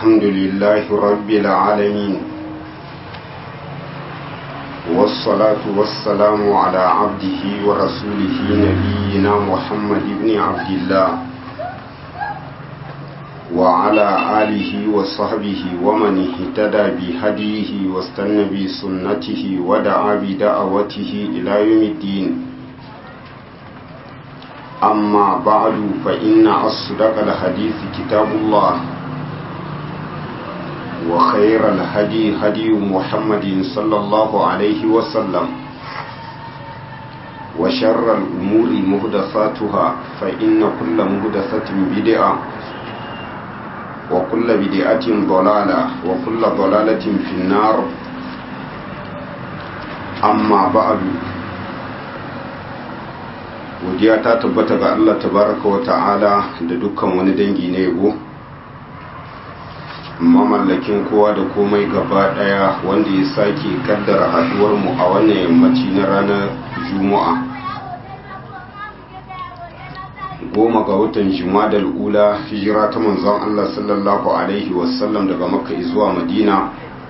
الحمد لله رب العالمين والصلاة والسلام على عبده ورسوله نبينا محمد بن عبد الله وعلى آله وصحبه ومن اهتدى بهديه واستنى بسنته ودعا بدعوته إلى يوم الدين أما بعد فإن أصدق الحديث كتاب الله وخير الهدي هدي محمد صلى الله عليه وسلم وشر الأمور مهدثاتها فإن كل مهدثة بدعة وكل بدعة ضلالة وكل ضلالة في النار أما بعد godiya ta tabbata ga Allah tabaraka wa ta'ala da dukkan wani dangi na yabo mamallakin kowa da komai gaba daya wanda ya sake kaddara haduwar mu a wannan yammaci na ranar juma'a goma ga watan jumadal ula hijira ta manzon Allah sallallahu alaihi wasallam daga makka zuwa madina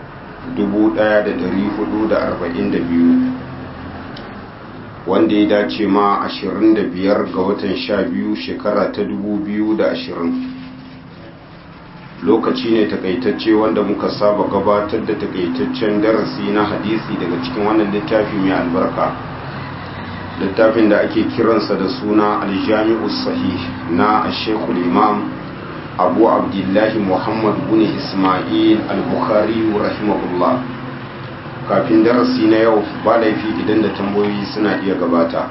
1442 wanda ya dace ma 25 ga watan 12 shekara ta 2020 lokaci ne takaitacce wanda muka saba gabatar da takaitaccen darasi na hadisi daga cikin wannan littafi mai albarka littafin da ake kiransa da suna aljami'u sahih na ashekul imam abu abdullahi muhammad bin ismail al-bukhari rahimahullah kafin darasi na yau ba laifi idan da tambayoyi suna iya gabata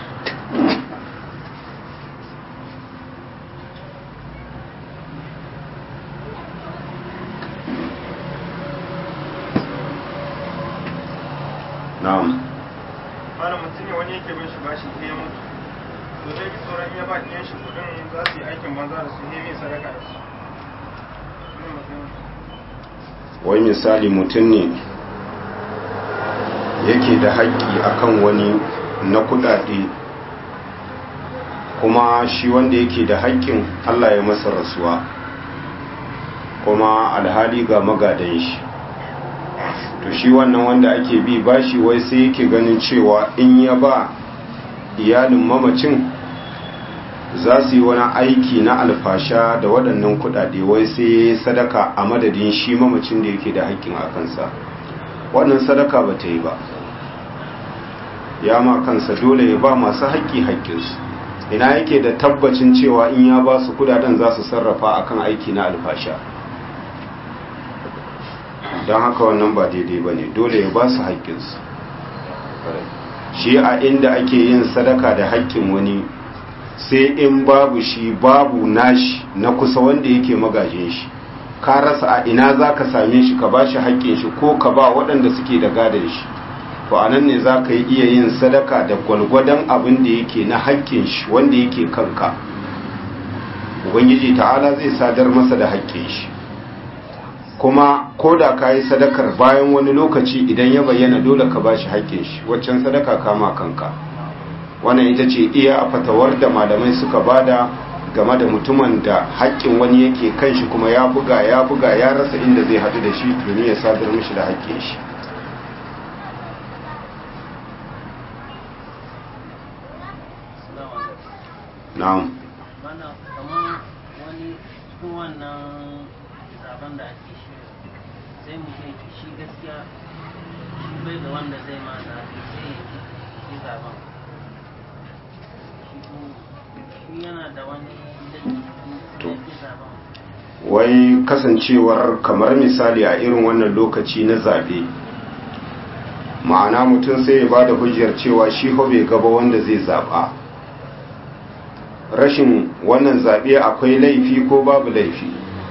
na'am malam mutum ne wani yake bin shi bashi sai ya mutu to zai bi tsoron ya ba ɗiyan shi kuɗin za su yi aikin banza da su ne mai sadaka da su wai misali mutum ne yake da haƙƙi akan wani na kuɗaɗe kuma shi wanda yake da haƙƙin Allah ya masa rasuwa kuma alhali ga magadan shi to shi wannan wanda ake bi bashi wai sai yake ganin cewa in ya ba iyalin mamacin za su yi wani aiki na alfasha da waɗannan kuɗaɗe wai sai sadaka a madadin shi mamacin da yake da haƙƙin a kansa wannan sadaka ba ta yi ba ya ma kansa dole ya ba masu haƙƙi haƙƙinsu ina yake da tabbacin cewa in ya ba su kudaden za su sarrafa akan aiki na alfasha don haka wannan ba daidai ba ne dole ya ba su haƙƙinsu shi a inda ake yin sadaka da haƙƙin wani sai in babu shi babu nashi na kusa wanda yake magajin shi ka rasa a ina za ka same shi ka ba shi haƙƙin shi ko ka ba waɗanda suke da gadon shi to a nan ne za ka yi iya yin sadaka da gwalgwadon abin da yake na haƙƙin shi wanda yake kanka ubangiji ta'ala zai sadar masa da haƙƙin shi kuma ko da ka yi sadakar bayan wani lokaci idan ya bayyana dole ka ba shi haƙƙin shi waccan sadaka kama kanka wannan ita ce iya a fatawar da malamai suka bada game da mutumin da haƙƙin wani yake kan shi kuma ya buga ya buga ya rasa inda zai haɗu da shi domin ya sadar mishi da haƙƙin shi na'am mana kamar wani cikin wannan zaben da ake shi sai mu ce shi gaskiya shi bai da wanda zai ma zaɓe sai ya yi zaben shi yana da wani dalilin zaben wai kasancewar kamar misali a irin wannan lokaci na zaɓe ma'ana mutum sai ya ba da hujjar cewa shi bai gaba wanda zai zaɓa rashin wannan zaɓe akwai laifi ko babu laifi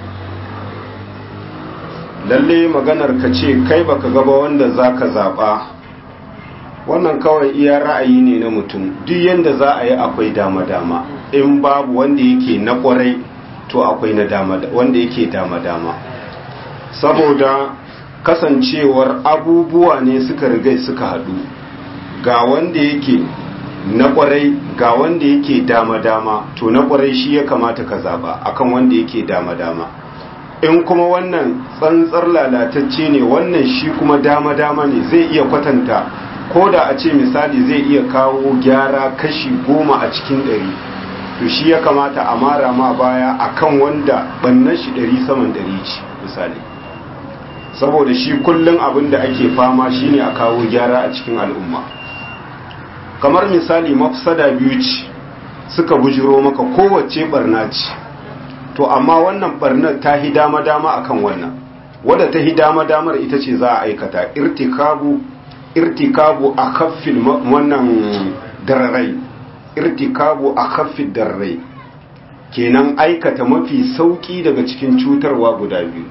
lalle maganar ka ce kai baka gaba wanda za ka zaɓa wannan kawai iya ra'ayi ne na mutum duk yadda za a yi akwai dama-dama in babu wanda yake na ƙwarai to akwai na dama wanda yake dama-dama saboda kasancewar abubuwa ne suka rigai suka haɗu ga wanda yake na kwarai ga wanda yake dama-dama to na kwarai shi ya kamata ka zaba akan wanda yake dama-dama in kuma wannan tsantsar lalatacce ne wannan shi kuma dama-dama ne zai iya kwatanta ko da a ce misali zai iya kawo gyara kashi goma a cikin ɗari to shi ya kamata a mara ma baya akan wanda bannan shi ɗari saman ɗari ce misali saboda shi kullum abin da ake fama shine a kawo gyara a cikin al'umma kamar misali mafsada biyu ce suka bujiro maka kowace barna ce to amma wannan barnar ta hi dama dama akan wannan wadda ta hi dama damar ita ce za a aikata irtikabu irtikabu a kaffin wannan dararai irtikabu a kaffin dararai kenan aikata mafi sauki daga cikin cutarwa guda biyu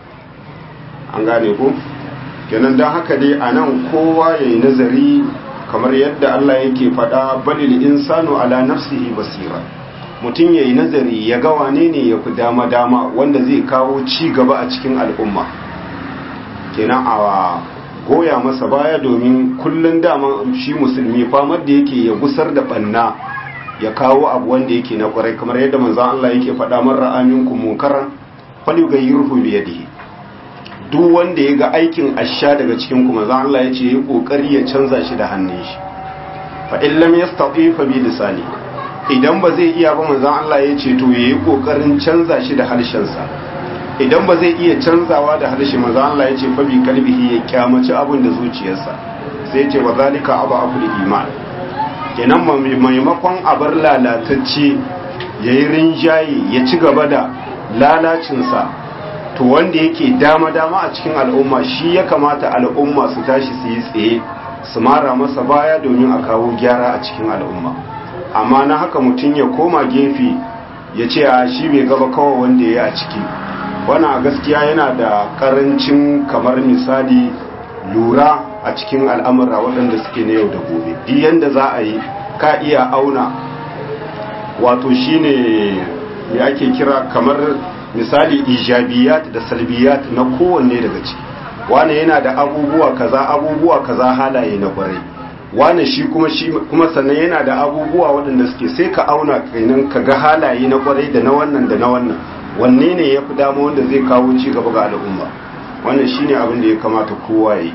an gane ku kenan don haka dai a nan kowa ya yi nazari kamar yadda Allah yake faɗa balil insanu ala nafsihi basira mutum ya yi nazari ya ga wane ne ya fi dama-dama wanda zai kawo ci gaba a cikin al'umma kenan a goya masa baya domin kullum dama shi musulmi famar da yake ya gusar da ɓanna ya kawo abu wanda yake na kwarai kamar yadda manzan Allah yake faɗa man ra'aminku munkaran falyughayyirhu bi yadihi duk wanda ya ga aikin asha daga cikin kuma zan Allah ya ce ya kokari ya canza shi da hannun shi fa in lam yastati fa bi lisani idan ba zai iya ba manzon Allah ya ce to yayi kokarin canza shi da harshen sa idan ba zai iya canzawa da harshe manzon Allah ya ce fa bi kalbihi ya kyamaci abin da zuciyarsa sai ya ce wa zalika abu aful iman kenan maimakon abar lalatacce yayi rinjaye ya ci gaba da lalacinsa to wanda yake dama-dama a cikin al'umma shi ya kamata al'umma su tashi su yi tsaye su mara masa baya domin a kawo gyara a cikin al'umma amma na haka mutum ya koma gefe ya ce a shi bai gaba kawai wanda ya yi a ciki wana gaskiya yana da karancin kamar misali lura a cikin al'amura waɗanda suke na yau da gobe duk yanda za a yi ka iya auna wato shine me ake kira kamar misali ijabiyat da salbiyat na kowanne daga ciki wane yana da abubuwa kaza abubuwa kaza halaye na kwarai wane shi kuma shi kuma sannan yana da abubuwa waɗanda suke sai ka auna kenan ka ga halaye na kwarai da na wannan da na wannan wanne ne ya fi dama wanda zai kawo ci gaba ga al'umma wannan shine abin da ya kamata kowa ya yi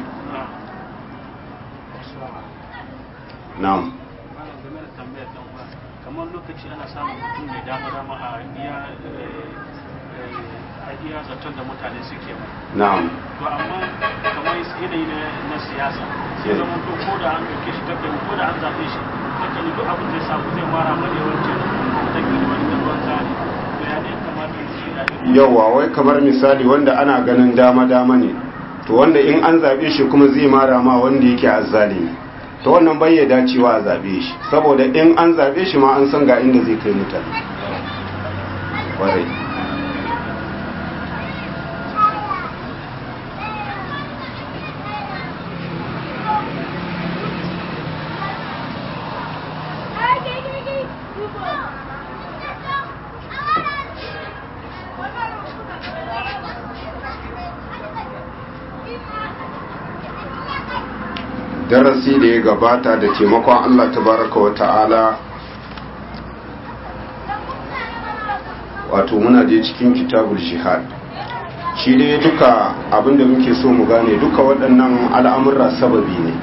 na'am kamar lokaci ana samun mutum mai dama dama a iya a iya zaton da mutane suke mai na'am to amma kamar yanayi na siyasa sai zama to ko da an dauke shi takan ko da an zaɓe shi takan duk abin da ya samu zai mara mana yawancin takan wani da ruwan tsari to ya ne kamata ya ce da yawa wai kamar misali wanda ana ganin dama dama ne to wanda in an zaɓe shi kuma zai mara ma wanda yake azzalimi to wannan bai ya dacewa a zaɓe shi saboda in an zaɓe shi ma an san ga inda zai kai mutane kwarai darasi da ya gabata da taimakon Allah tabaraka wa ta'ala wato muna je cikin kitabul jihad shi dai duka abinda muke so mu gane duka waɗannan al'amurra sababi ne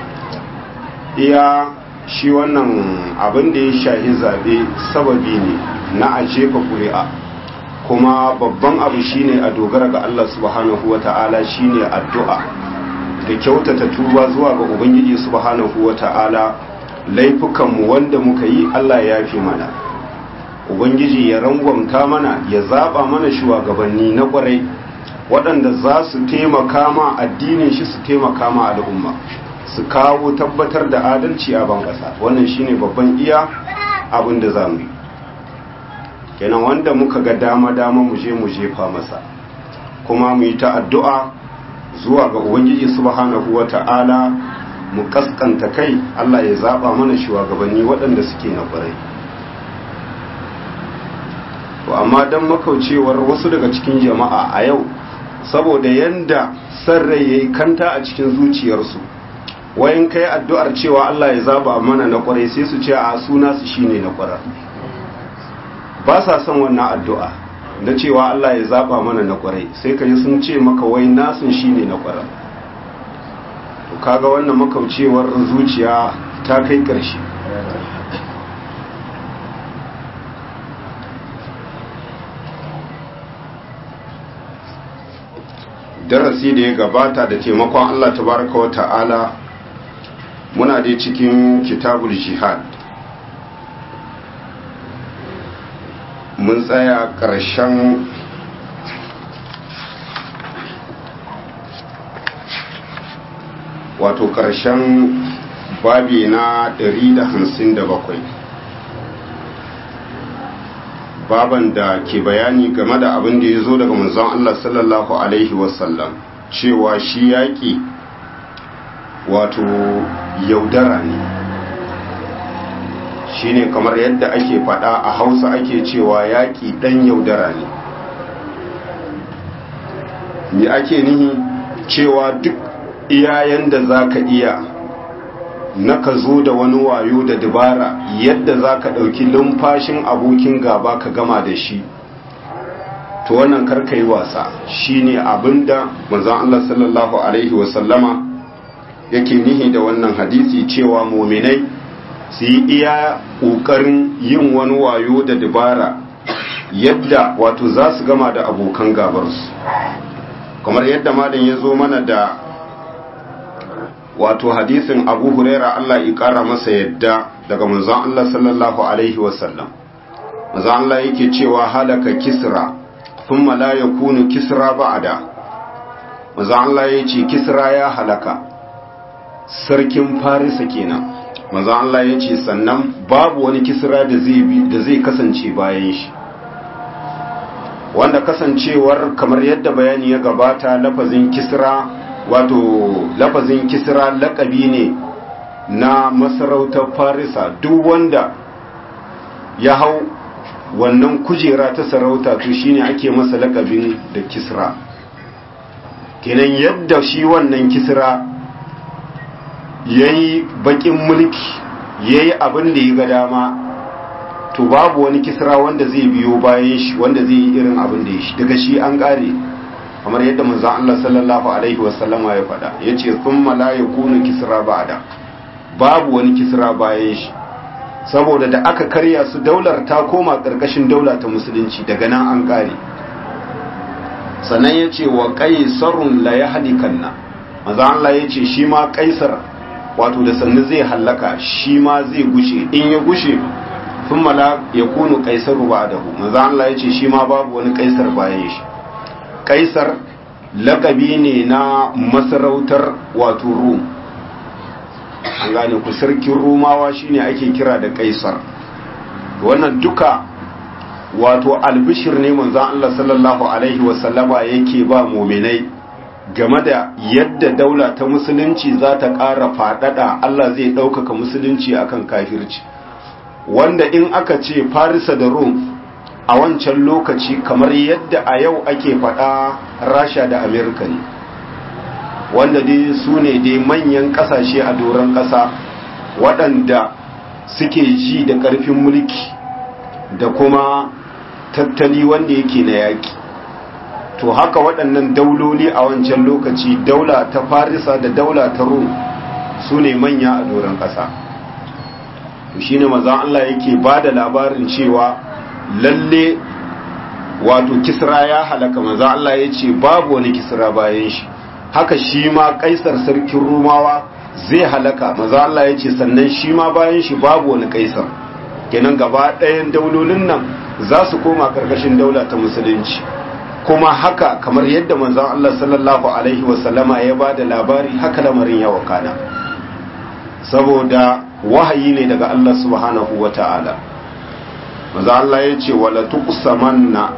iya shi wannan abin da ya shahi zaɓe sababi ne na a jefa ƙuri'a kuma babban abu shine a dogara ga Allah subhanahu wa ta'ala shine addu'a da kyautata tuba zuwa ga ubangiji subhanahu wata'ala laifukanmu wanda muka yi Allah ya fi mana ubangiji ya rangwamta mana ya zaba mana shugabanni na kwarai waɗanda za su taimaka ma addinin shi su taimaka ma al'umma su kawo tabbatar da adalci a ban ƙasa wannan shine babban iya abin da za mu yi kenan wanda muka ga dama-dama mu je mu jefa masa kuma mu yi ta addu'a zuwa ga ubangiji subhanahu wata'ala mu kaskanta kai Allah ya zaba mana shugabanni waɗanda suke na ƙwarai to amma dan makaucewar wasu daga cikin jama'a a yau saboda yanda san rai yayi kanta a cikin zuciyarsu wayan kai addu'ar cewa Allah ya zaba mana na ƙwarai sai su ce a suna su shine na ƙwarar ba sa son wannan addu'a na cewa Allah ya zaba mana na kwarai sai ka ji sun ce maka wai nasun shine na kwarai to kaga wannan makaucewar zuciya ta kai ƙarshe darasi da ya gabata da taimakon Allah tabaraka wa ta'ala muna dai cikin kitabul jihad mun tsaya ƙarshen wato ƙarshen babi na 157 baban da ke bayani game da abin da ya zo daga manzon Allah sallallahu Alaihi wasallam cewa shi yaƙi wato yaudara ne shi ne kamar yadda ake faɗa a hausa ake cewa yaƙi ɗan yaudara ne me ake nihi cewa duk iyayen da za ka iya na ka zo da wani wayo da dabara yadda za ka ɗauki lumfashin abokin gaba ka gama da shi to wannan karka yi wasa shi ne abinda manzan Allah sallallahu Alaihi wasallama yake nihi da wannan hadisi cewa mominai su yi iya ƙoƙarin yin wani wayo da dabara yadda wato za su gama da abokan gabarsu kamar yadda malam ya zo mana da wato hadisin abu huraira Allah ya kara masa yadda daga manzon Allah sallallahu alaihi wasallam manzon Allah yake cewa halaka kisra thumma la yakunu kisra ba'da manzon Allah yace kisra ya halaka sarkin farisa kenan manzon Allah yace sannan babu wani kisra da zai bi da zai kasance bayan shi wanda kasancewar kamar yadda bayani ya gabata lafazin kisra wato lafazin kisra lakabi ne na masarautar farisa duk wanda ya hau wannan kujera ta sarauta to shine ake masa lakabin da kisra kenan yadda shi wannan kisra yayi bakin mulki yayi abin da ya ga dama to babu wani kisra wanda zai biyo bayan shi wanda zai yi irin abin da ya shi daga shi an kare kamar yadda manzon Allah sallallahu alaihi wasallama ya faɗa yace thumma la yakunu kisra ba'da babu wani kisra bayan shi saboda da aka karya su daular ta koma karkashin daula ta musulunci daga nan an kare sannan yace wa qaisarun la yahlikanna manzon Allah yace shi ma kaisar wato da sannu zai hallaka shi ma zai gushe in ya gushe thumma la yakunu qaisaru ba'dahu manzon Allah yace shi ma babu wani kaisar bayan shi kaisar lakabi ne na masarautar wato rum an gane ku sarkin rumawa shine ake kira da kaisar wannan duka wato albishir ne manzon Allah sallallahu alaihi wasallama yake ba muminai game da yadda daula ta musulunci za ta ƙara faɗaɗa Allah zai ɗaukaka musulunci akan kafirci wanda in aka ce farisa da rum a wancan lokaci kamar yadda a yau ake faɗa rasha da amerika ne wanda dai su ne dai manyan ƙasashe a doron ƙasa waɗanda suke ji da ƙarfin mulki da kuma tattali wanda yake na yaƙi to haka waɗannan dauloli a wancan lokaci daula ta farisa da daula ta rum su ne manya a doron ƙasa to shine maza Allah yake ba da labarin cewa lalle wato kisra ya halaka maza Allah ya ce babu wani kisra bayan shi haka shi ma kaisar sarkin rumawa zai halaka maza Allah ya ce sannan shi ma bayan shi babu wani kaisar kenan gaba ɗayan daulolin nan za su koma ƙarƙashin daula ta musulunci kuma haka kamar yadda manzon Allah sallallahu alaihi wasallama ya ba da labari haka lamarin ya wakana saboda wahayi ne daga Allah subhanahu wa ta'ala maza Allah ya ce wala tuqsamanna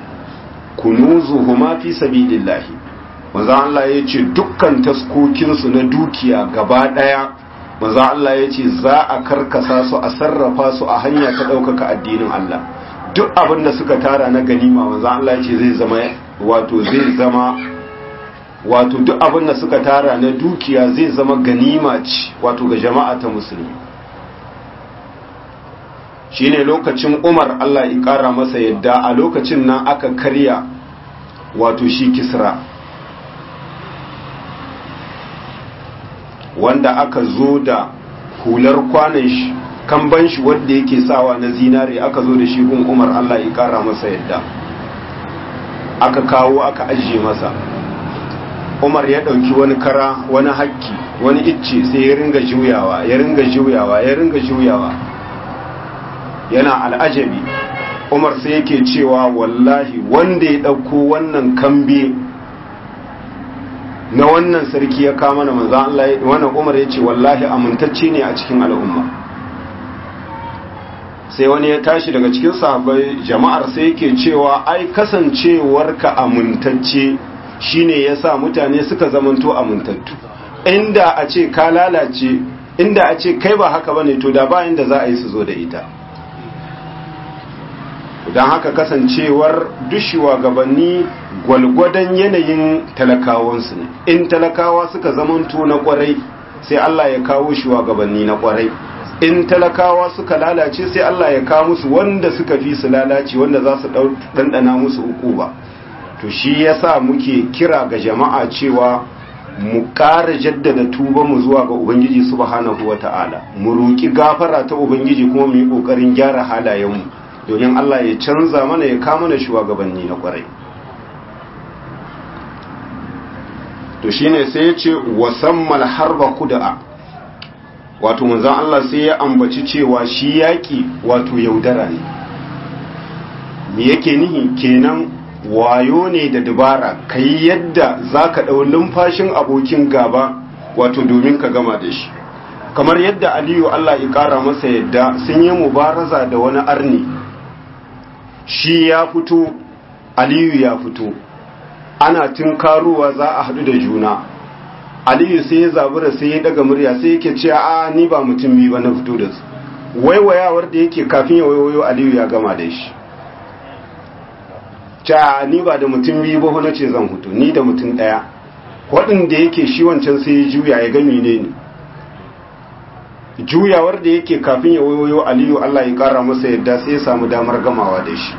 kunuzuhuma fi sabilillahi maza Allah ya ce dukkan taskokinsu na dukiya gaba daya maza Allah ya ce za a karkasa su a sarrafa su a hanya ta ɗaukaka addinin Allah duk abin da suka tara na ganima maza Allah ya ce zai zama wato zai zama wato duk abin da suka tara na dukiya zai zama ganima ce wato ga jama'a ta musulmi shine lokacin umar allah ya kara masa yadda a lokacin nan aka karya wato shi kisra wanda aka zo da hular kwanan shi kamban shi wanda yake sawa na zinare aka zo da shi gun umar allah ya kara masa yadda aka kawo aka ajiye masa umar ya ɗauki wani kara wani hakki wani icce sai ya ringa juyawa ya ringa juyawa ya ringa juyawa yana al'ajabi umar sai yake cewa wallahi wanda ya ɗauko wannan kambe na wannan sarki ya kama na manzan Allah wannan umar ya ce wallahi amintacce ne a cikin al'umma sai wani ya tashi daga cikin sahabbai jama'ar sai yake cewa ai kasancewarka amintacce shine yasa mutane suka zamanto amintattu inda a ce ka lalace inda a ce kai ba haka bane to da ba inda za a yi su zo da ita don haka kasancewar dushewa gabanni gwalgwadon yanayin talakawansu ne in talakawa suka zamanto na kwarai sai Allah ya kawo shugabanni na kwarai in talakawa suka lalace sai Allah ya kawo musu wanda suka fi su lalace wanda za su ɗanɗana musu uku ba to shi yasa muke kira ga jama'a cewa mu ƙara jaddada tuba mu zuwa ga ubangiji subhanahu wata'ala mu roki gafara ta ubangiji kuma mu yi ƙoƙarin gyara halayenmu domin Allah ya canza mana ya kama mana shugabanni na kwarai to shine sai ya ce wasammal harba kuda'a wato manzon Allah sai ya ambaci cewa shi yaki wato yaudara ne me yake nihi kenan wayo ne da dabara kai yadda zaka dau lumfashin abokin gaba wato domin ka gama da shi kamar yadda Aliyu Allah ya kara masa yadda sun yi mubaraza da wani arni shi ya fito Aliyu ya fito ana tunkaruwa za a haɗu da juna aliyu sai ya zabura sai ya daga murya sai yake ce a ni ba mutum biyu ba na fito da su waiwayawar da yake kafin ya waiwayo aliyu ya gama da shi ca ni ba da mutum biyu ba na ce zan fito ni da mutum ɗaya waɗanda yake shi wancan sai ya juya ya gami ne ni juyawar da yake kafin ya waiwayo aliyu allah ya ƙara masa yadda sai ya samu damar gamawa da shi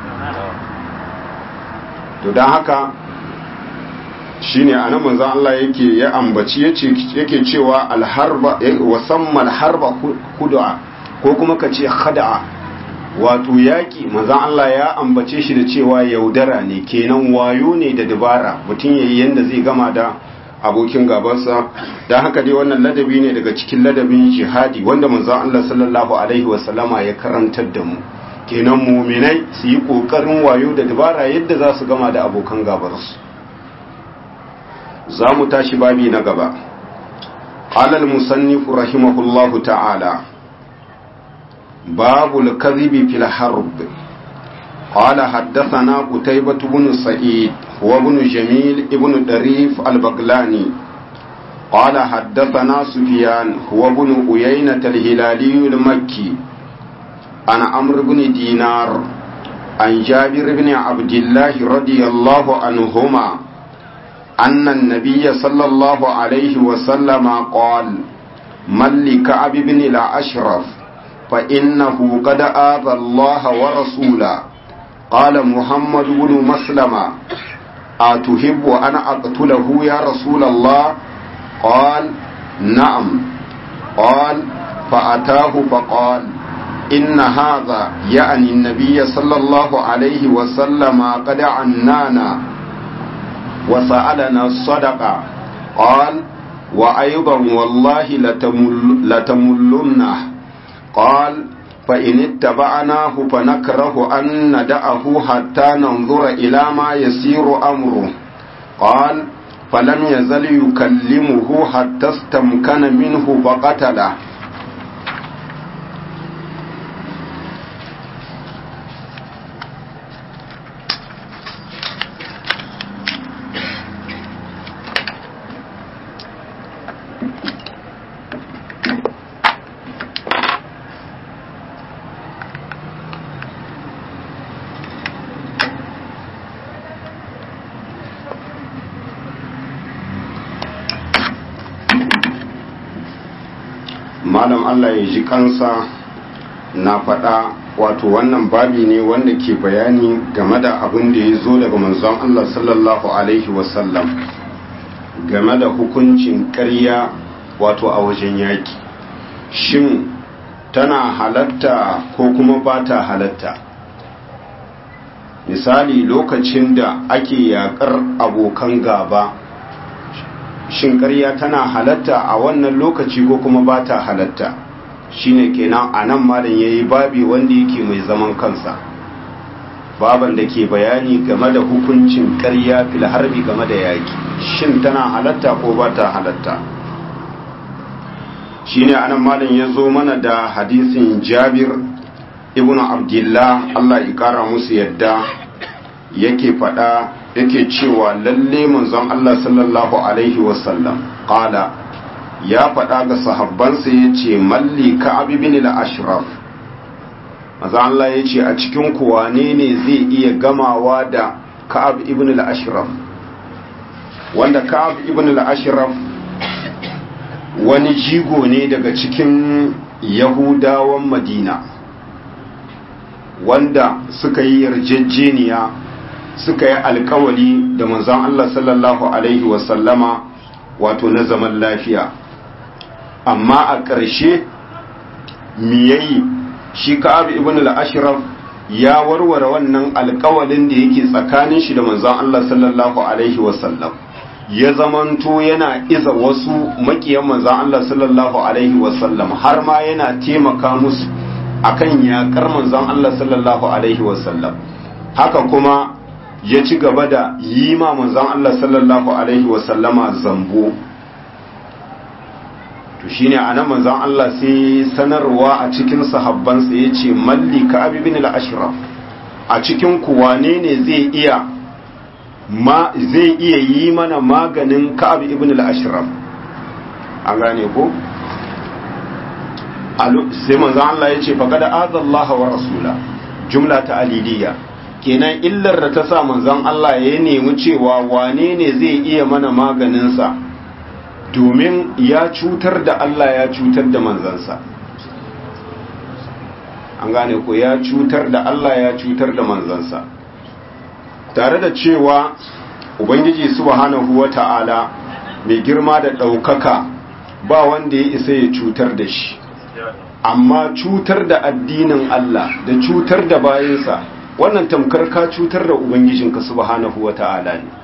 to don haka shine anan manzon Allah yake ya ambaci yace yake cewa alharba wasamma alharba khud'a ko kuma kace khada'a wato yaki manzon Allah ya ambace shi da cewa yaudara ne kenan wayo ne da dabara mutum yayi yanda zai gama da abokin gabansa dan haka dai wannan ladabi ne daga cikin ladabin jihadi wanda manzon Allah sallallahu alaihi wasallama ya karantar da mu kenan muminai su yi kokarin wayo da dabara yadda za su gama da abokan gabarsu za mu tashi babi na gaba alal musannifu rahimahullahu ta'ala babu al-kadhibi fil harb قال حدثنا قتيبة بن سعيد هو ابن جميل ابن دريف البغلاني قال حدثنا سفيان هو ابن أيينة الهلالي المكي عن عمرو بن دينار عن جابر بن عبد الله رضي الله عنهما أن النبي صلى الله عليه وسلم قال من لكعب بن الأشرف فإنه قد آذى الله ورسوله قال محمد بن مسلمة أتحب أن أقتله يا رسول الله قال نعم قال فأتاه فقال إن هذا يعني النبي صلى الله عليه وسلم قد عنانا وسألنا الصدقة قال وأيضا والله لتمل لتملنه قال فإن اتبعناه فنكره أن ندعه حتى ننظر إلى ما يسير أمره قال فلم يزل يكلمه حتى استمكن منه فقتله malam Allah ya ji kansa na faɗa wato wannan babi ne wanda ke bayani game da abin da ya zo daga manzon Allah sallallahu alaihi wasallam game da hukuncin ƙarya wato a wajen yaki shin tana halatta ko kuma ba ta halatta misali lokacin da ake yakar abokan gaba shin ƙarya tana halatta a wannan lokaci ko kuma ba ta halatta shine kenan a nan malam ya yi babi wanda yake mai zaman kansa baban da ke bayani game da hukuncin ƙarya fil harbi game da yaki shin tana halatta ko ba ta halatta shine anan malam ya zo mana da hadisin jabir ibnu abdullah Allah ya kara musu yadda yake fada yake cewa lalle manzon Allah sallallahu alaihi wasallam qala ya fada ga sahabbansa yace malli ka'ab ibn al-ashraf manzon Allah yace a cikin ku wane ne zai iya gamawa da ka'ab ibn al-ashraf wanda ka'ab ibn al-ashraf wani jigo ne daga cikin yahudawan madina wanda suka yi yarjejeniya suka yi alkawali da manzon Allah sallallahu alaihi wasallama wato na zaman lafiya amma a ƙarshe miyayi shi ka'ab ibn al-ashraf ya warware wannan alkawalin da yake tsakanin shi da manzon Allah sallallahu alaihi wasallam ya zamanto yana iza wasu makiyan manzon Allah sallallahu alaihi wasallam har ma yana taimaka musu akan yakar manzon Allah sallallahu alaihi wasallam haka kuma ya ci gaba da yi ma manzon Allah sallallahu alaihi wasallama zambo to shine anan manzon Allah sai sanarwa a cikin sahabbansa yace malli ka abi bin al-ashraf a cikin ku wane ne zai iya ma zai iya yi mana maganin ka'ab ibn al-ashraf an gane ko sai manzo Allah ya ce faqad azallaha wa rasula jumla ta aliliya kenan illar da ta sa manzon Allah ya nemi cewa wane ne zai iya mana maganin sa domin ya cutar da Allah ya cutar da manzansa an gane ko ya cutar da Allah ya cutar da manzansa tare da cewa ubangiji subhanahu wata'ala mai girma da ɗaukaka ba wanda ya isa ya cutar da shi amma cutar da addinin Allah da cutar da bayansa wannan tamkar ka cutar da ubangijinka subhanahu wata'ala ne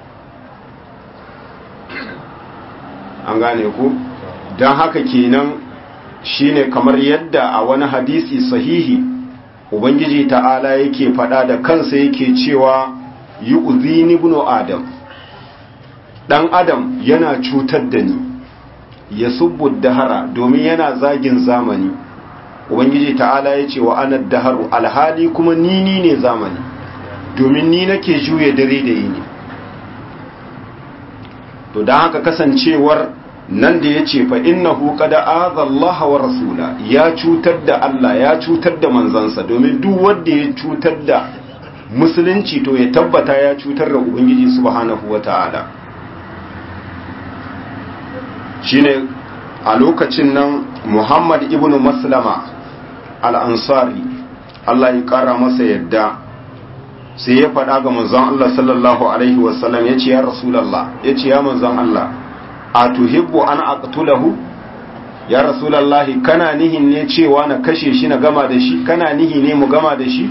an gane ku don haka kenan shine kamar yadda a wani hadisi sahihi ubangiji ta'ala yake fada da kansa yake cewa yi uzini ibnu adam dan adam yana cutar da ni ya subbu dahara domin yana zagin zamani ubangiji ta'ala ya ce wa anar daharu alhali kuma ni ni ne zamani domin ni nake juya dare da yini to don haka kasancewar nan da ya ce fa innahu qad azallaha wa rasula ya cutar da Allah ya cutar da manzansa domin duk wanda ya cutar da musulunci to ya tabbata ya cutar da ubangiji subhanahu wataala shine a lokacin nan Muhammad ibn Maslama al-Ansari Allah ya kara masa yadda sai ya faɗa ga manzon Allah sallallahu alaihi wasallam yace ya rasulullah yace ya manzon Allah a tuhibbu an aqtulahu ya rasulullahi kana nihin ne cewa na kashe shi na gama da shi kana nihi ne mu gama da shi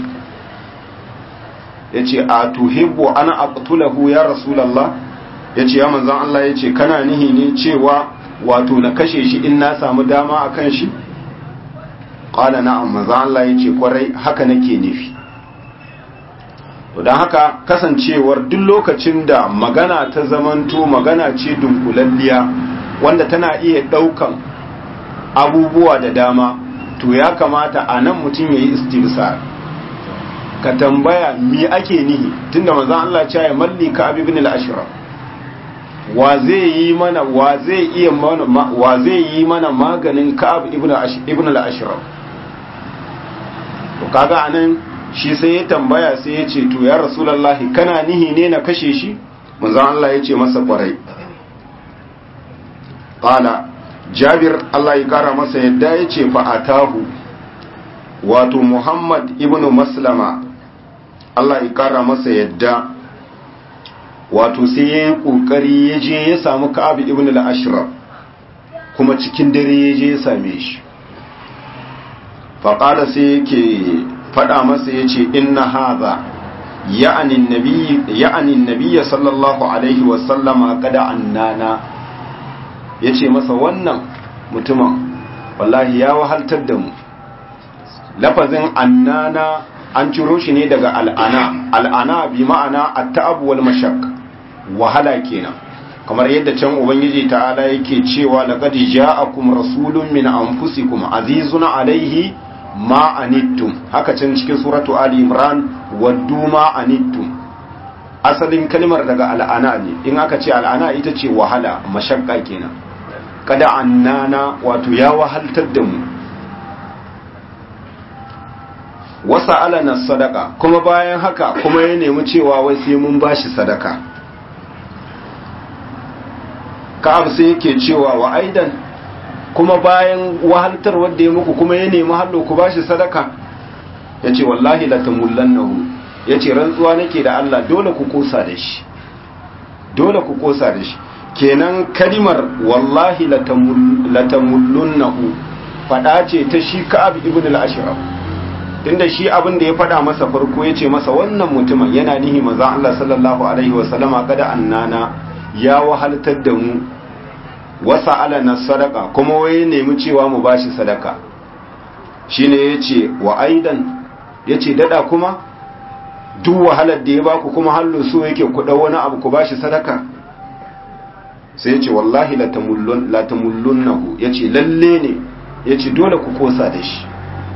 yace a tuhibbu an aqtulahu ya rasulullah yace ya manzon Allah yace kana nihi ne cewa wato na kashe shi in na samu dama akan shi qala na'am manzon Allah yace kwarai haka nake nufi to don haka kasancewar duk lokacin da magana ta zamanto magana ce dunkulalliya wanda tana iya ɗaukan abubuwa da dama to ya kamata a nan mutum ya yi istifsar ka tambaya mi ake nihi tunda manzon Allah ya malli ka abi ibn al-ashraf wa zai yi mana wa zai iya mana wa zai yi mana maganin ka'ab ibn ibn al-ashraf to kaga anan shi sai ya tambaya sai ya ce to ya rasulullahi kana nihi ne na kashe shi manzon Allah ya ce masa kwarai qala jabir Allah ya kara masa yadda ya ce fa atahu wato muhammad ibn maslama Allah ya kara masa yadda wato sai ya yi ƙoƙari ya je ya samu ka'ab ibn al-ashraf kuma cikin dare ya je ya same shi faƙala sai yake faɗa masa ya ce inna haza ya'anin nabiya sallallahu alaihi wasallama kada annana ya ce masa wannan mutumin wallahi ya wahaltar da mu lafazin annana an ciro shi ne daga al'ana al'ana bi ma'ana at-ta'ab wal mashaq wahala kenan kamar yadda can ubangiji ta'ala yake cewa laqad ja'akum rasulun min anfusikum azizun alaihi ma anittum haka can cikin suratu ali imran waddu ma anittum asalin kalmar daga al'ana ne in aka ce al'ana ita ce wahala mashakka kenan kada annana wato ya wahaltar da mu wasa alana sadaka kuma bayan haka kuma ya nemi cewa wai sai mun bashi sadaka ka'ab sai yake cewa wa aidan kuma bayan wahaltar wanda ya muku kuma ya nemi hallo ku bashi sadaka ya ce wallahi la tamullannahu ya ce rantsuwa nake da Allah dole ku kosa da shi dole ku kosa da shi kenan kalimar wallahi la tamullunnahu fada ce ta shi ka'ab ibn al-ashraf tunda shi abin da ya fada masa farko ya ce masa wannan mutumin yana nihi manzon Allah sallallahu alaihi wa sallama kada annana ya wahaltar da mu wasa alana sadaka kuma wai nemi cewa mu bashi sadaka shine yace wa aidan yace dada kuma duk wahalar da ya baku kuma hallo so yake ku dau wani abu ku bashi sadaka sai yace wallahi la tamullun la tamullunnahu yace lalle ne yace dole ku kosa da shi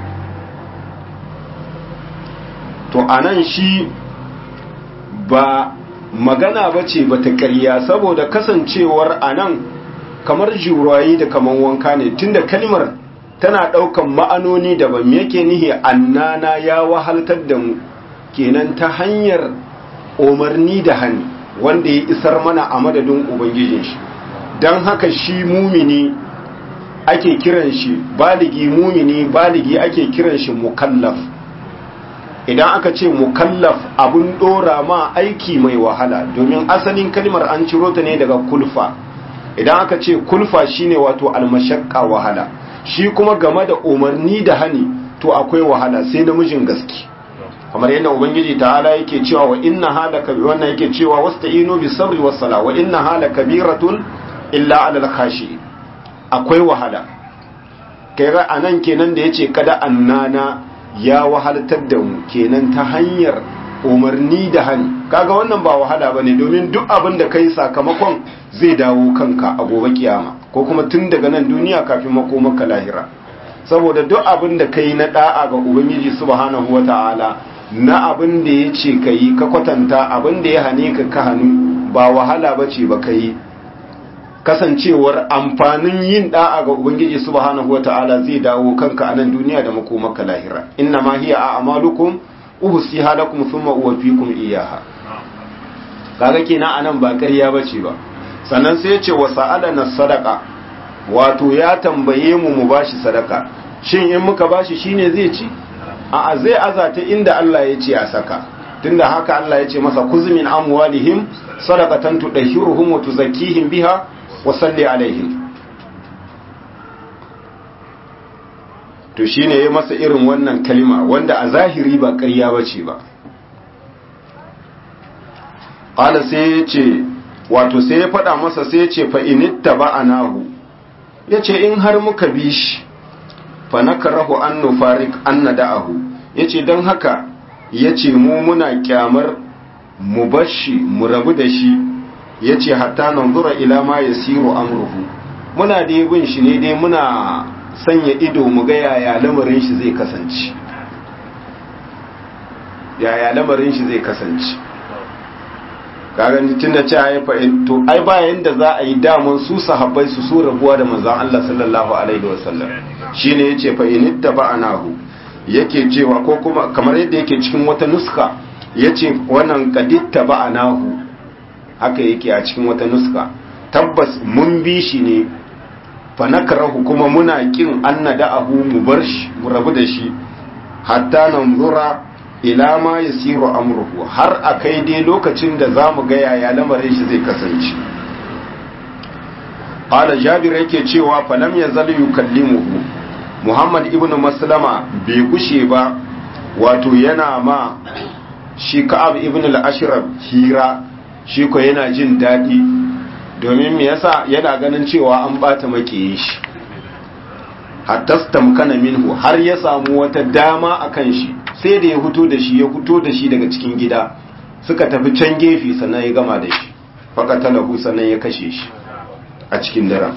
to anan shi ba magana bace bata ƙarya saboda kasancewar anan kamar jurayi da kamar wanka ne tunda kalmar tana ɗaukan ma'anoni daban me yake nihi annana ya wahaltar da mu kenan ta hanyar umarni da hani wanda ya isar mana a madadin ubangijin shi don haka shi mumini ake kiran shi baligi mumini baligi ake kiran shi mukallaf idan aka ce mukallaf abun dora ma aiki mai wahala domin asalin kalmar an ciro ta ne daga kulfa idan aka ce kulfa shine wato almashakka wahala shi kuma game da umarni da hani to akwai wahala sai namijin gaske kamar yadda ubangiji ta'ala yake cewa wa inna halaka wannan yake cewa wasta'inu bis sabri was sala wa inna halaka kabiratun illa alal khashi akwai wahala kai ga anan kenan da yace kada annana ya wahaltar da mu kenan ta hanyar umarni da hani kaga wannan ba wahala bane domin duk abin da kai sakamakon zai dawo kanka a gobe kiyama ko kuma tun daga nan duniya kafin makomaka lahira saboda duk abin da kai na da'a ga ubangiji subhanahu wata'ala na abin da ya ce ka yi ka kwatanta abin da ya hane ka ka hannu ba wahala ba ce ba ka yi kasancewar amfanin yin da'a ga ubangiji subhanahu wata'ala zai dawo kanka a nan duniya da makomaka lahira inna ma hiya a amalukum uhsiha lakum thumma uwaffikum iyyaha kaga kenan anan ba ƙarya bace ba sannan sai ya ce wa sa'alana sadaqa wato ya tambaye mu mu bashi sadaka shin in muka bashi shine zai ci a'a zai azata inda Allah ya ce a saka tunda haka Allah ya ce masa kuzmin amwalihim sadaqatan tudahhiruhum wa tuzakkihim biha wa salli alaihim to shine yayi masa irin wannan kalma wanda a zahiri ba ƙarya bace ba qala sai ya ce wato sai ya faɗa masa sai ya ce fa initta ba'anahu yace in har muka bi shi fa nakrahu an nufarik an nada'ahu yace dan haka yace mu muna kyamar mu bashi mu rabu da shi yace hatta nanzura ila ma yasiru amruhu muna da bin shi ne dai muna sanya ido mu ga yaya lamarin shi zai kasance yaya lamarin shi zai kasance kaga tun da cewa ya fa'in to ai bayan da za a yi daman su sahabbai su su rabuwa da manzon Allah sallallahu alaihi wasallam shine yace fa in tabanahu yake cewa ko kuma kamar yadda yake cikin wata nuska yace wannan qaditta ba'anahu haka yake a cikin wata nuska tabbas mun bi shi ne fa nakrahu kuma muna kin annada'ahu mu bar shi mu rabu da shi hatta nanzura ila ma yasiru amruhu har akai dai lokacin da zamu ga yaya lamarin shi zai kasance qala jabir yake cewa falam yazal yukallimuhu muhammad ibnu maslama bai gushe ba wato yana ma shi ka'ab ibn al-ashraf hira shi ko yana jin daɗi domin me yasa yana ganin cewa an bata makiyin shi hatta stamkana minhu har ya samu wata dama akan shi sai da ya fito da shi ya fito da shi daga cikin gida suka tafi can gefe sannan ya gama da shi faqatalahu sannan ya kashe shi a cikin daren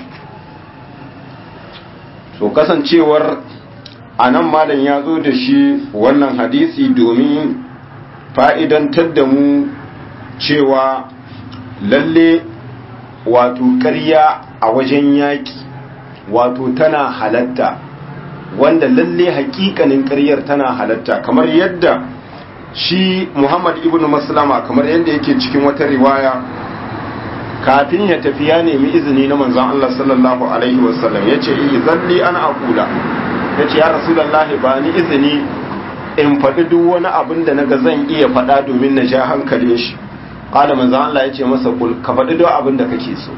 so kasancewar anan malam ya zo da shi wannan hadisi domin fa'idantar da mu cewa lalle wato ƙarya a wajen yaƙi wato tana halatta wanda lalle hakikanin ƙaryar tana halatta kamar yadda shi Muhammad ibn Maslama kamar yadda yake cikin wata riwaya kafin ya tafi ya nemi izini na manzon Allah sallallahu alaihi wasallam yace izalli ana aqula yace ya rasulullahi ba ni izini in faɗi duk wani abin da naga zan iya faɗa domin na ja hankalin shi qala manzon Allah yace masa kul ka faɗi duk abin da kake so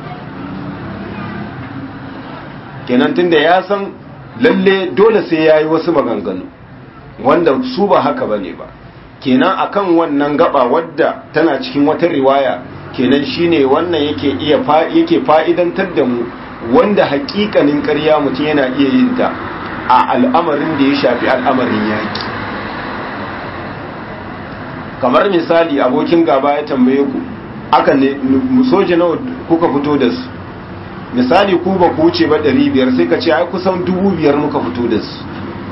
kenan tunda ya san lalle dole sai yayi wasu maganganu wanda su ba haka bane ba kenan akan wannan gaba wadda tana cikin wata riwaya kenan shine wannan yake iya yake fa'idantar da mu wanda hakikanin ƙarya mutum yana iya yin ta a al'amarin da ya shafi al'amarin yaki kamar misali abokin gaba ya tambaye ku aka ne soja nawa kuka fito da su misali ku ba ku wuce ba 500 sai ka ce ai kusan 5,000 muka fito da su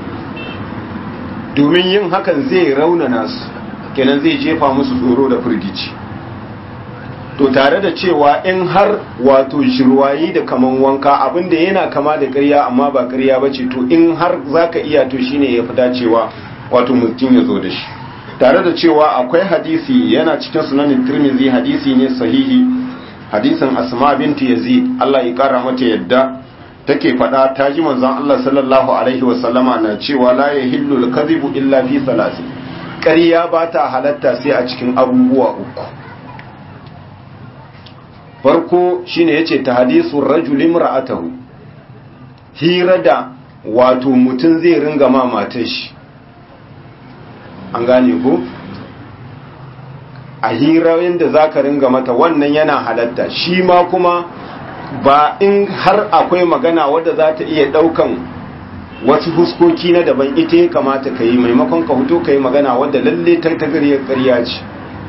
domin yin hakan zai raunana su kenan zai jefa musu tsoro da firgici to tare da cewa in har wato shirwayi da kaman wanka abinda yana kama da ƙarya amma ba ƙarya ba ce to in har zaka iya to shine ya fi dacewa wato mutum ya zo da shi tare da cewa akwai hadisi yana cikin sunanin tirmizi hadisi ne sahihi hadisin asma binti yazid Allah ya kara mata yadda take faɗa ta ji manzon Allah sallallahu alaihi wa sallama na cewa la yahillu al-kadhibu illa fi salasin ƙarya ba ta halatta sai a cikin abubuwa uku farko shine yace ta hadisu rajul imra'atahu hira da wato mutum zai ringa ma matar shi an gane ko a hira yadda za ka ringa mata wannan yana halatta shi ma kuma ba in har akwai magana wadda za ta iya daukan wasu huskoki na daban ita ya kamata ka yi maimakon ka huto ka yi magana wadda lalle ta tagariyar karya ce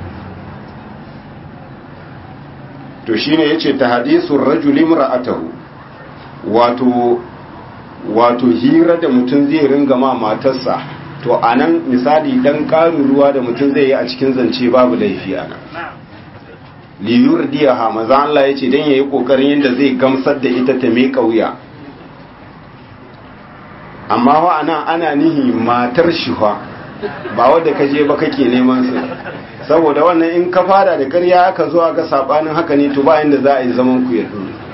to shi ne ya ce ta hadisun rajulim ra'atahu wato wato hira da mutum zai ringa ma matarsa to a nan misali dan ƙarin ruwa da mutum zai yi a cikin zance babu laifi a nan liyur diyaha maza Allah ya ce don ya yi ƙoƙarin yadda zai gamsar da ita ta mai wuya amma wa ana ana nihi matar shifa ba wadda ka je ba kake neman su saboda wannan in ka fara da ƙarya aka zuwa ga sabanin haka ne to ba inda za a yi zaman ku ya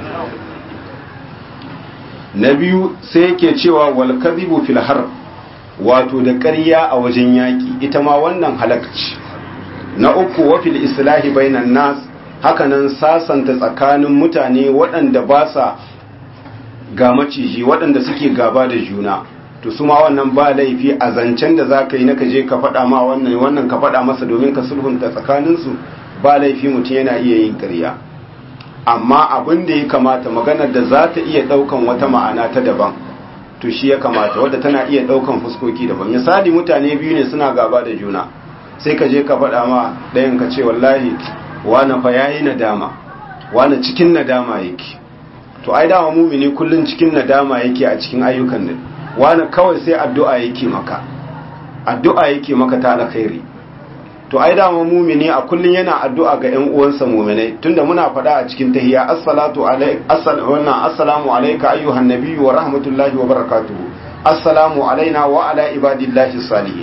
na biyu sai yake cewa wal kadhibu fil harb wato da ƙarya a wajen yaƙi ita ma wannan halakci na uku wafil islahi bainan nas hakanan sasanta tsakanin mutane waɗanda ba sa ga maciji waɗanda suke gaba da juna to su ma wannan ba laifi a zancen da za ka yi na ka je ka faɗa ma wannan wannan ka faɗa masa domin ka sulhunta tsakaninsu ba laifi mutum yana iya yin ƙarya amma abin da ya kamata maganar da za ta iya ɗaukan wata ma'ana ta daban to shi ya kamata wadda tana iya daukan fuskoki daban misali mutane biyu ne suna gaba da juna sai ka je ka faɗa ma ɗayan ka ce wallahi wani fa yayi nadama wani cikin nadama yake to ai dama mumini kullun cikin nadama yake a cikin ayyukan nan wani kawai sai addu'a yake maka addu'a yake maka ta alkhairi to ai dama mumini a kullun yana addu'a ga ƴan uwansa muminai tunda muna faɗa a cikin tahiyya assalatu alayka wannan assalamu alayka ayyuhan nabiyyu wa rahmatullahi wa barakatuhu assalamu alaina wa ala ibadillahi salihin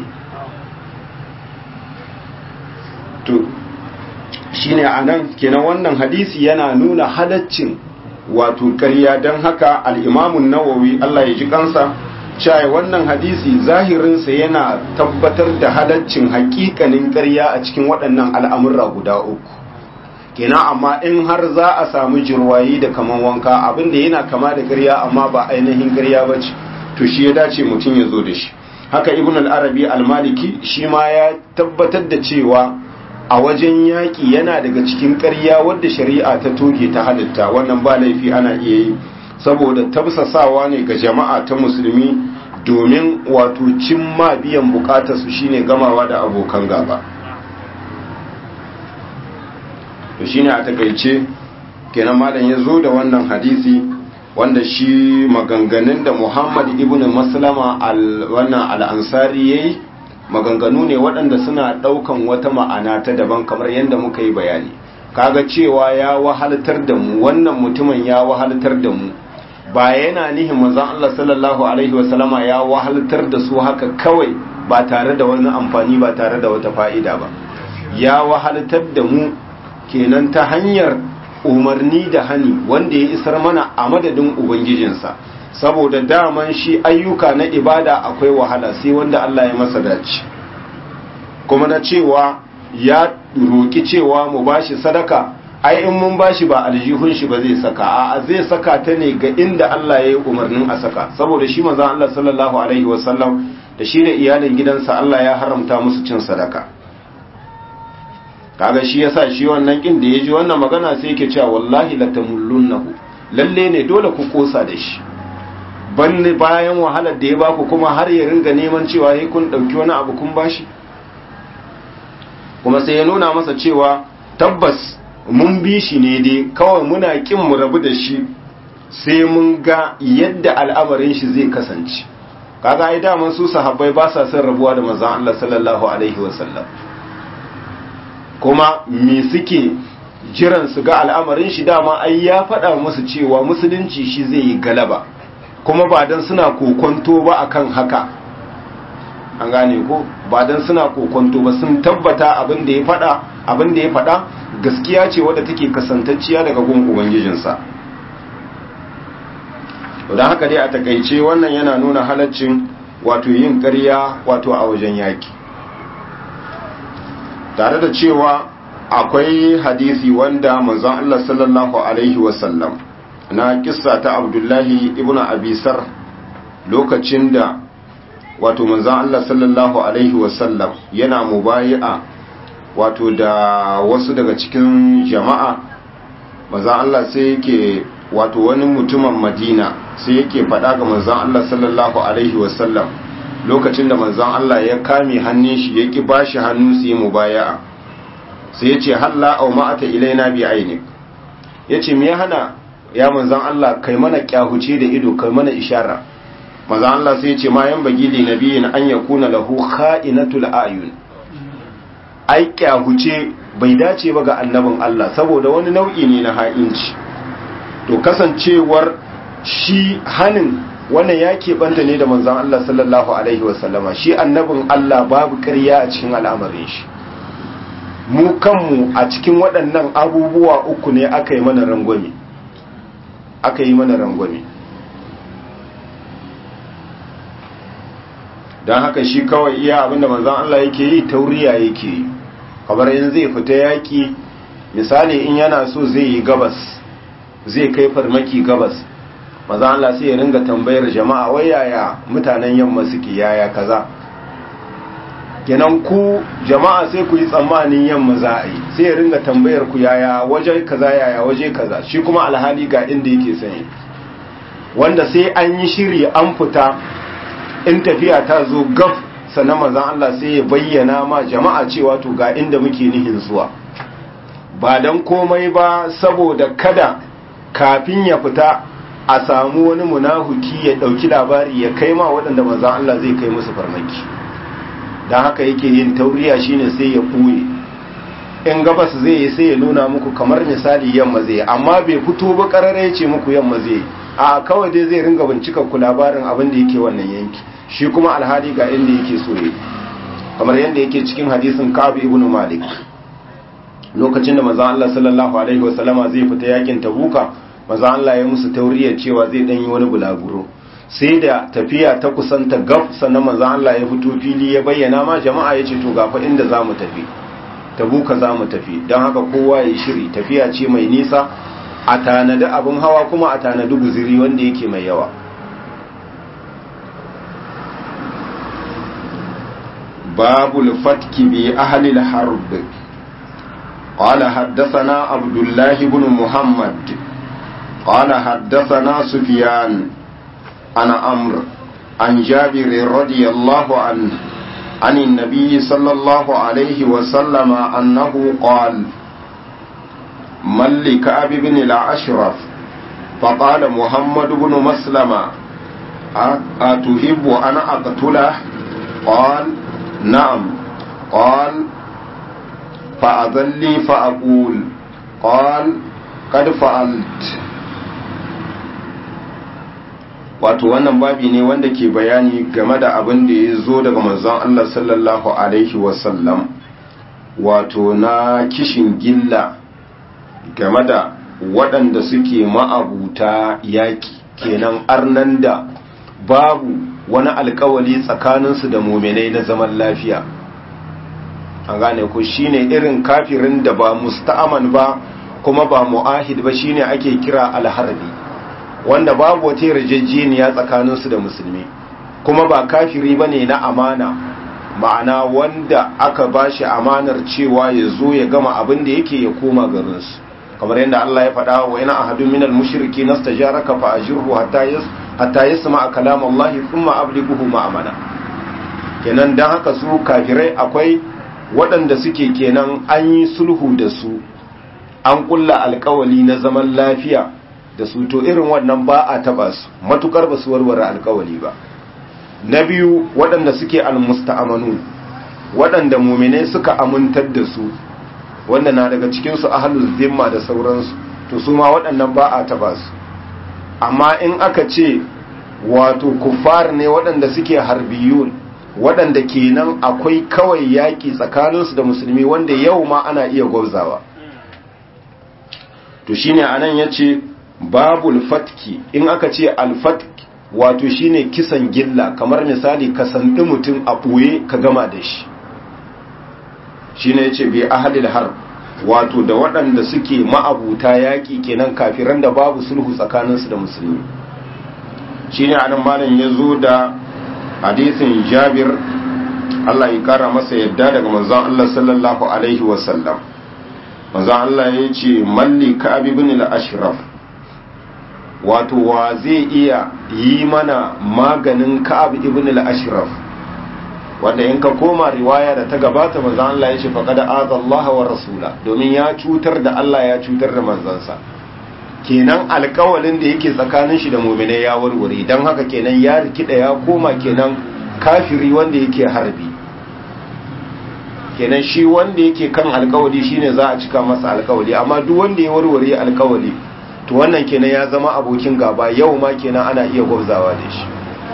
to shine anan kenan wannan hadisi yana nuna halaccin wato ƙarya don haka al-imamun nawawi Allah ya ji kansa cewa wannan hadisi zahirinsa yana tabbatar da halaccin hakikanin ƙarya a cikin waɗannan al'amurra guda uku kenan amma in har za a samu jirwayi da kaman wanka abinda yana kama da ƙarya amma ba ainihin ƙarya ba ce to shi ya dace mutum ya zo da shi haka ibn al-arabi al-maliki shi ma ya tabbatar da cewa a wajen yaƙi yana daga cikin ƙarya wadda shari'a ta toge ta halitta wannan ba laifi ana iya yi saboda tabsasawa ne ga jama'a ta musulmi domin wato cimma biyan bukatarsu shine gamawa da abokan gaba to shine a takaice kenan malam ya zo da wannan hadisi wanda shi maganganun da muhammad ibn maslama wannan al'ansari ya yi maganganu ne waɗanda suna ɗaukan wata ma'ana ta daban kamar yadda muka yi bayani kaga cewa ya wahaltar da mu wannan mutumin ya wahaltar da mu ba yana nihin manzon Allah sallallahu alaihi wasallama ya wahaltar da su haka kawai ba tare da wani amfani ba tare da wata fa'ida ba ya wahaltar da mu kenan ta hanyar umarni da hani wanda ya isar mana a madadin ubangijinsa saboda daman shi ayyuka na ibada akwai wahala sai wanda Allah ya masa dace kuma na cewa ya roki cewa mu bashi sadaka ai in mun bashi ba aljihun shi ba zai saka a zai saka ta ne ga inda Allah ya yi umarnin a saka saboda shi manzon Allah sallallahu alaihi wasallam da shi da iyalin gidansa Allah ya haramta musu cin sadaka kaga shi yasa shi wannan kin da yaji wannan magana sai yake cewa wallahi latamullunnahu lalle ne dole ku kosa da shi banne bayan wahalar da ya baku kuma har ya ringa neman cewa sai kun dauki wani abu kun bashi kuma sai ya nuna masa cewa tabbas mun bi shi ne dai kawai muna kin mu rabu da shi sai mun ga yadda al'amarin shi zai kasance kaga ai daman su sahabbai ba sa son rabuwa da manzon Allah sallallahu alaihi wasallam kuma me suke jiran su ga al'amarin shi dama ai ya faɗa musu cewa musulunci shi zai yi galaba kuma ba dan suna kokonto ba akan haka an gane ko ba dan suna kokonto ba sun tabbata abin da ya faɗa abin da ya faɗa gaskiya ce wadda take kasantacciya daga gun ubangijinsa don haka dai a takaice wannan yana nuna halaccin wato yin ƙarya wato a wajen yaki tare da cewa akwai hadisi wanda manzon Allah sallallahu alaihi wasallam na kissa ta Abdullahi ibn Abisar lokacin da wato manzon Allah sallallahu alaihi wasallam yana mubayi'a wato da wasu daga cikin jama'a manzon Allah sai yake wato wani mutumin Madina sai yake faɗa ga manzon Allah sallallahu alaihi wasallam lokacin da manzon Allah ya kame hannun shi ya ki bashi hannu su yi mubaya'a sai ya ce halla au ma'ata ilaina bi ainik ya ce me hana ya manzon Allah kai mana kyahuce da ido kai mana ishara manzon Allah sai ya ce ma yan bagili nabiyin an yakuna lahu kha'inatul ayun ai kyahuce bai dace ba ga annabin Allah saboda wani nau'i ne na ha'inci to kasancewar shi hanin wannan ya keɓanta ne da manzan Allah sallallahu Alaihi wasallama shi annabin Allah babu ƙarya a cikin al'amarin shi mu kanmu a cikin waɗannan abubuwa uku ne aka yi mana rangwame aka yi mana rangwame don haka shi kawai iya abinda manzan Allah yake yi tauriya yake yi kamar yin zai fita yaƙi misali in yana so zai yi gabas zai kai farmaki gabas maza Allah sai ya ringa tambayar jama'a wai yaya mutanen yamma suke yaya kaza kenan ku jama'a sai ku yi tsammanin yamma za a yi sai ya ringa tambayar ku yaya waje kaza yaya waje kaza shi kuma alhali ga inda yake sani wanda sai an yi shiri an fita in tafiya ta zo gaf sannan manzon Allah sai ya bayyana ma jama'a cewa to ga inda muke nihin zuwa ba dan komai ba saboda kada kafin ya fita a samu wani munahuki ya dauki labari ya kai ma waɗanda manzan Allah zai kai musu farmaki don haka yake yin tauriya shine sai ya ɓuye in gabas zai yi sai ya nuna muku kamar misali yamma zai amma bai fito ba ƙarara ya ce muku yamma zai a kawai dai zai ringa bincika ku labarin abin da yake wannan yanki shi kuma alhali ga inda yake so ya kamar yadda yake cikin hadisin Ka'ab ibn Malik lokacin da manzon Allah sallallahu alaihi wasallama zai fita yakin Tabuka manzon Allah ya musu tauriyar cewa zai dan yi wani bulaguro sai da tafiya ta kusanta gaf sannan manzon Allah ya fito fili ya bayyana ma jama'a ya ce to gafa inda za mu tafi tabuka za mu tafi don haka kowa ya shiri tafiya ce mai nisa a tanadi abin hawa kuma a tanadi guziri wanda yake mai yawa باب الفتك بأهل الحرب قال حدثنا عبد الله بن محمد قال حدثنا سفيان أنا أمر عن جابر رضي الله عنه عن النبي صلى الله عليه وسلم أنه قال من لكعب بن الأشرف فقال محمد بن مسلمة أتحب أن أقتله قال نعم قال فأذن لي فأقول قال قد فعلت wato wannan babi ne wanda ke bayani game da abin da ya zo daga manzon Allah sallallahu alaihi wasallam wato na kishin gilla game da waɗanda suke ma'abuta yaƙi kenan arnan da babu wani alkawali tsakaninsu da muminai na zaman lafiya an gane ku shine irin kafirin da ba musta'aman ba kuma ba mu'ahid ba shine ake kira alharbi wanda babu wata yarjejeniya tsakaninsu da musulmi kuma ba kafiri bane na amana ma'ana wanda aka bashi amanar cewa ya zo ya gama abin da yake ya koma garinsu kamar yadda Allah ya faɗa wa ina ahadun minal mushriki nastajaraka fa ajirhu hatta yas hatta yasma kalam Allah thumma ablighuhu ma'amana kenan dan haka su kafirai akwai waɗanda suke kenan an yi sulhu da su an kulla alkawali na zaman lafiya da su to irin wannan ba a taba su matukar ba su warware alkawali ba na biyu waɗanda suke almusta'amanu waɗanda muminai suka amintar da su wanda na daga cikinsu ahalul zimma da sauransu to su ma waɗannan ba a taba su amma in aka ce wato kuffar ne waɗanda suke harbiyun waɗanda kenan akwai kawai yaƙi tsakaninsu da musulmi wanda yau ma ana iya gwabzawa to shine anan ya ce babul fatki in aka ce alfatki wato shine kisan gilla kamar misali ka sandi mutum a ɓoye ka gama da shi shine yace bi ahlil harb wato da waɗanda suke ma'abuta yaƙi kenan kafiran da babu sulhu tsakaninsu da musulmi shine anan malam ya zo da hadisin Jabir Allah ya kara masa yadda daga manzon Allah sallallahu alaihi wasallam manzon Allah ya ce malli ka'ab ibn al-ashraf wato wa zai iya yi mana maganin ka'ab ibn al-ashraf wanda in ka koma riwaya da ta gabata manzo Allah ya ce faqad azallaha wa rasula domin ya cutar da Allah ya cutar da manzansa kenan alƙawalin da yake tsakanin shi da mu'minai ya warware dan haka kenan ya rikida ya koma kenan kafiri wanda yake harbi kenan shi wanda yake kan alƙawali shine za a cika masa alƙawali amma duk wanda ya warware alƙawali to wannan kenan ya zama abokin gaba yau ma kenan ana iya gwabzawa da shi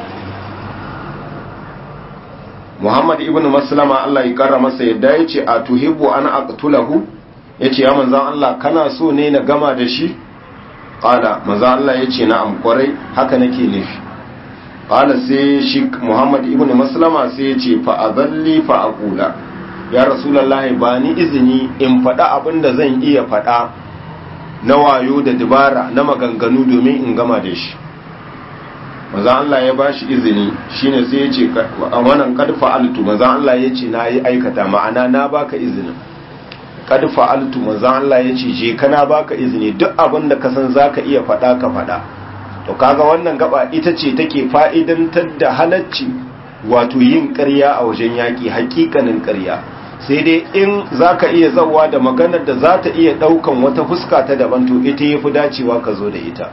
Muhammad ibn Maslama Allah ya kara masa yadda ya ce a tuhibbu ana aqtulahu ya ce ya manzan Allah kana so ne na gama da shi ƙala manzan Allah ya ce na'am kwarai haka nake nufi ƙala sai shi Muhammad ibn Maslama sai ya ce fa'azalli fa'aqula ya rasulullahi ba ni izini in faɗa abin da zan iya faɗa na wayo da dabara na maganganu domin in gama da shi maza Allah ya ba shi izini shine sai ya ce a wannan kadfa altu maza Allah ya ce na yi aikata ma'ana na baka izinin kadfa altu maza Allah ya ce je kana baka izini duk abin da ka san zaka iya faɗa ka faɗa to kaga wannan gaba ita ce take fa'idantar da halacci wato yin ƙarya a wajen yaƙi hakikanin ƙarya sai dai in zaka iya zawa da maganar da za ta iya ɗaukan wata fuska ta daban to ita yafi dacewa ka zo da ita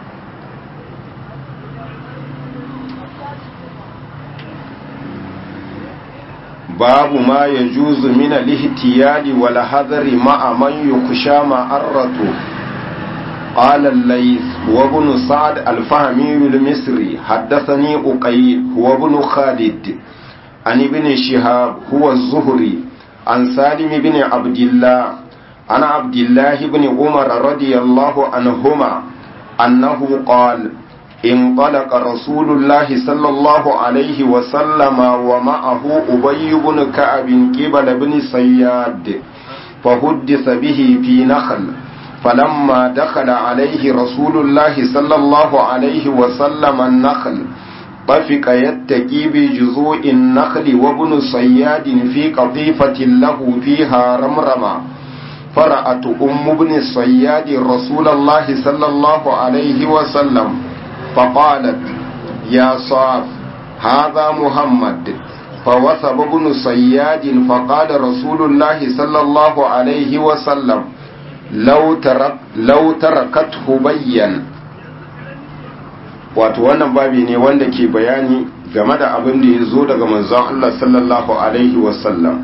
باب ما يجوز من الاحتيال والحذر مع من يخشى معرته قال الليث وابن سعد الفهمي المصري حدثني أقيل هو ابن خالد عن ابن شهاب هو الزهري عن سالم بن عبد الله عن عبد الله بن عمر رضي الله عنهما أنه قال انطلق رسول الله صلى الله عليه وسلم ومعه أبي بن كعب قبل بن صياد فحدث به في نخل فلما دخل عليه رسول الله صلى الله عليه وسلم النخل طفق يتكي بجذوع النخل وابن صياد في قطيفة له فيها رمرمة فرأت أم ابن الصياد رسول الله صلى الله عليه وسلم فقالت يا صاف هذا محمد فوثب ابن صياد فقال رسول الله صلى الله عليه وسلم لو ترك لو تركته بين wato wannan babi ne wanda ke bayani game da abin da ya zo daga manzon Allah sallallahu alaihi wasallam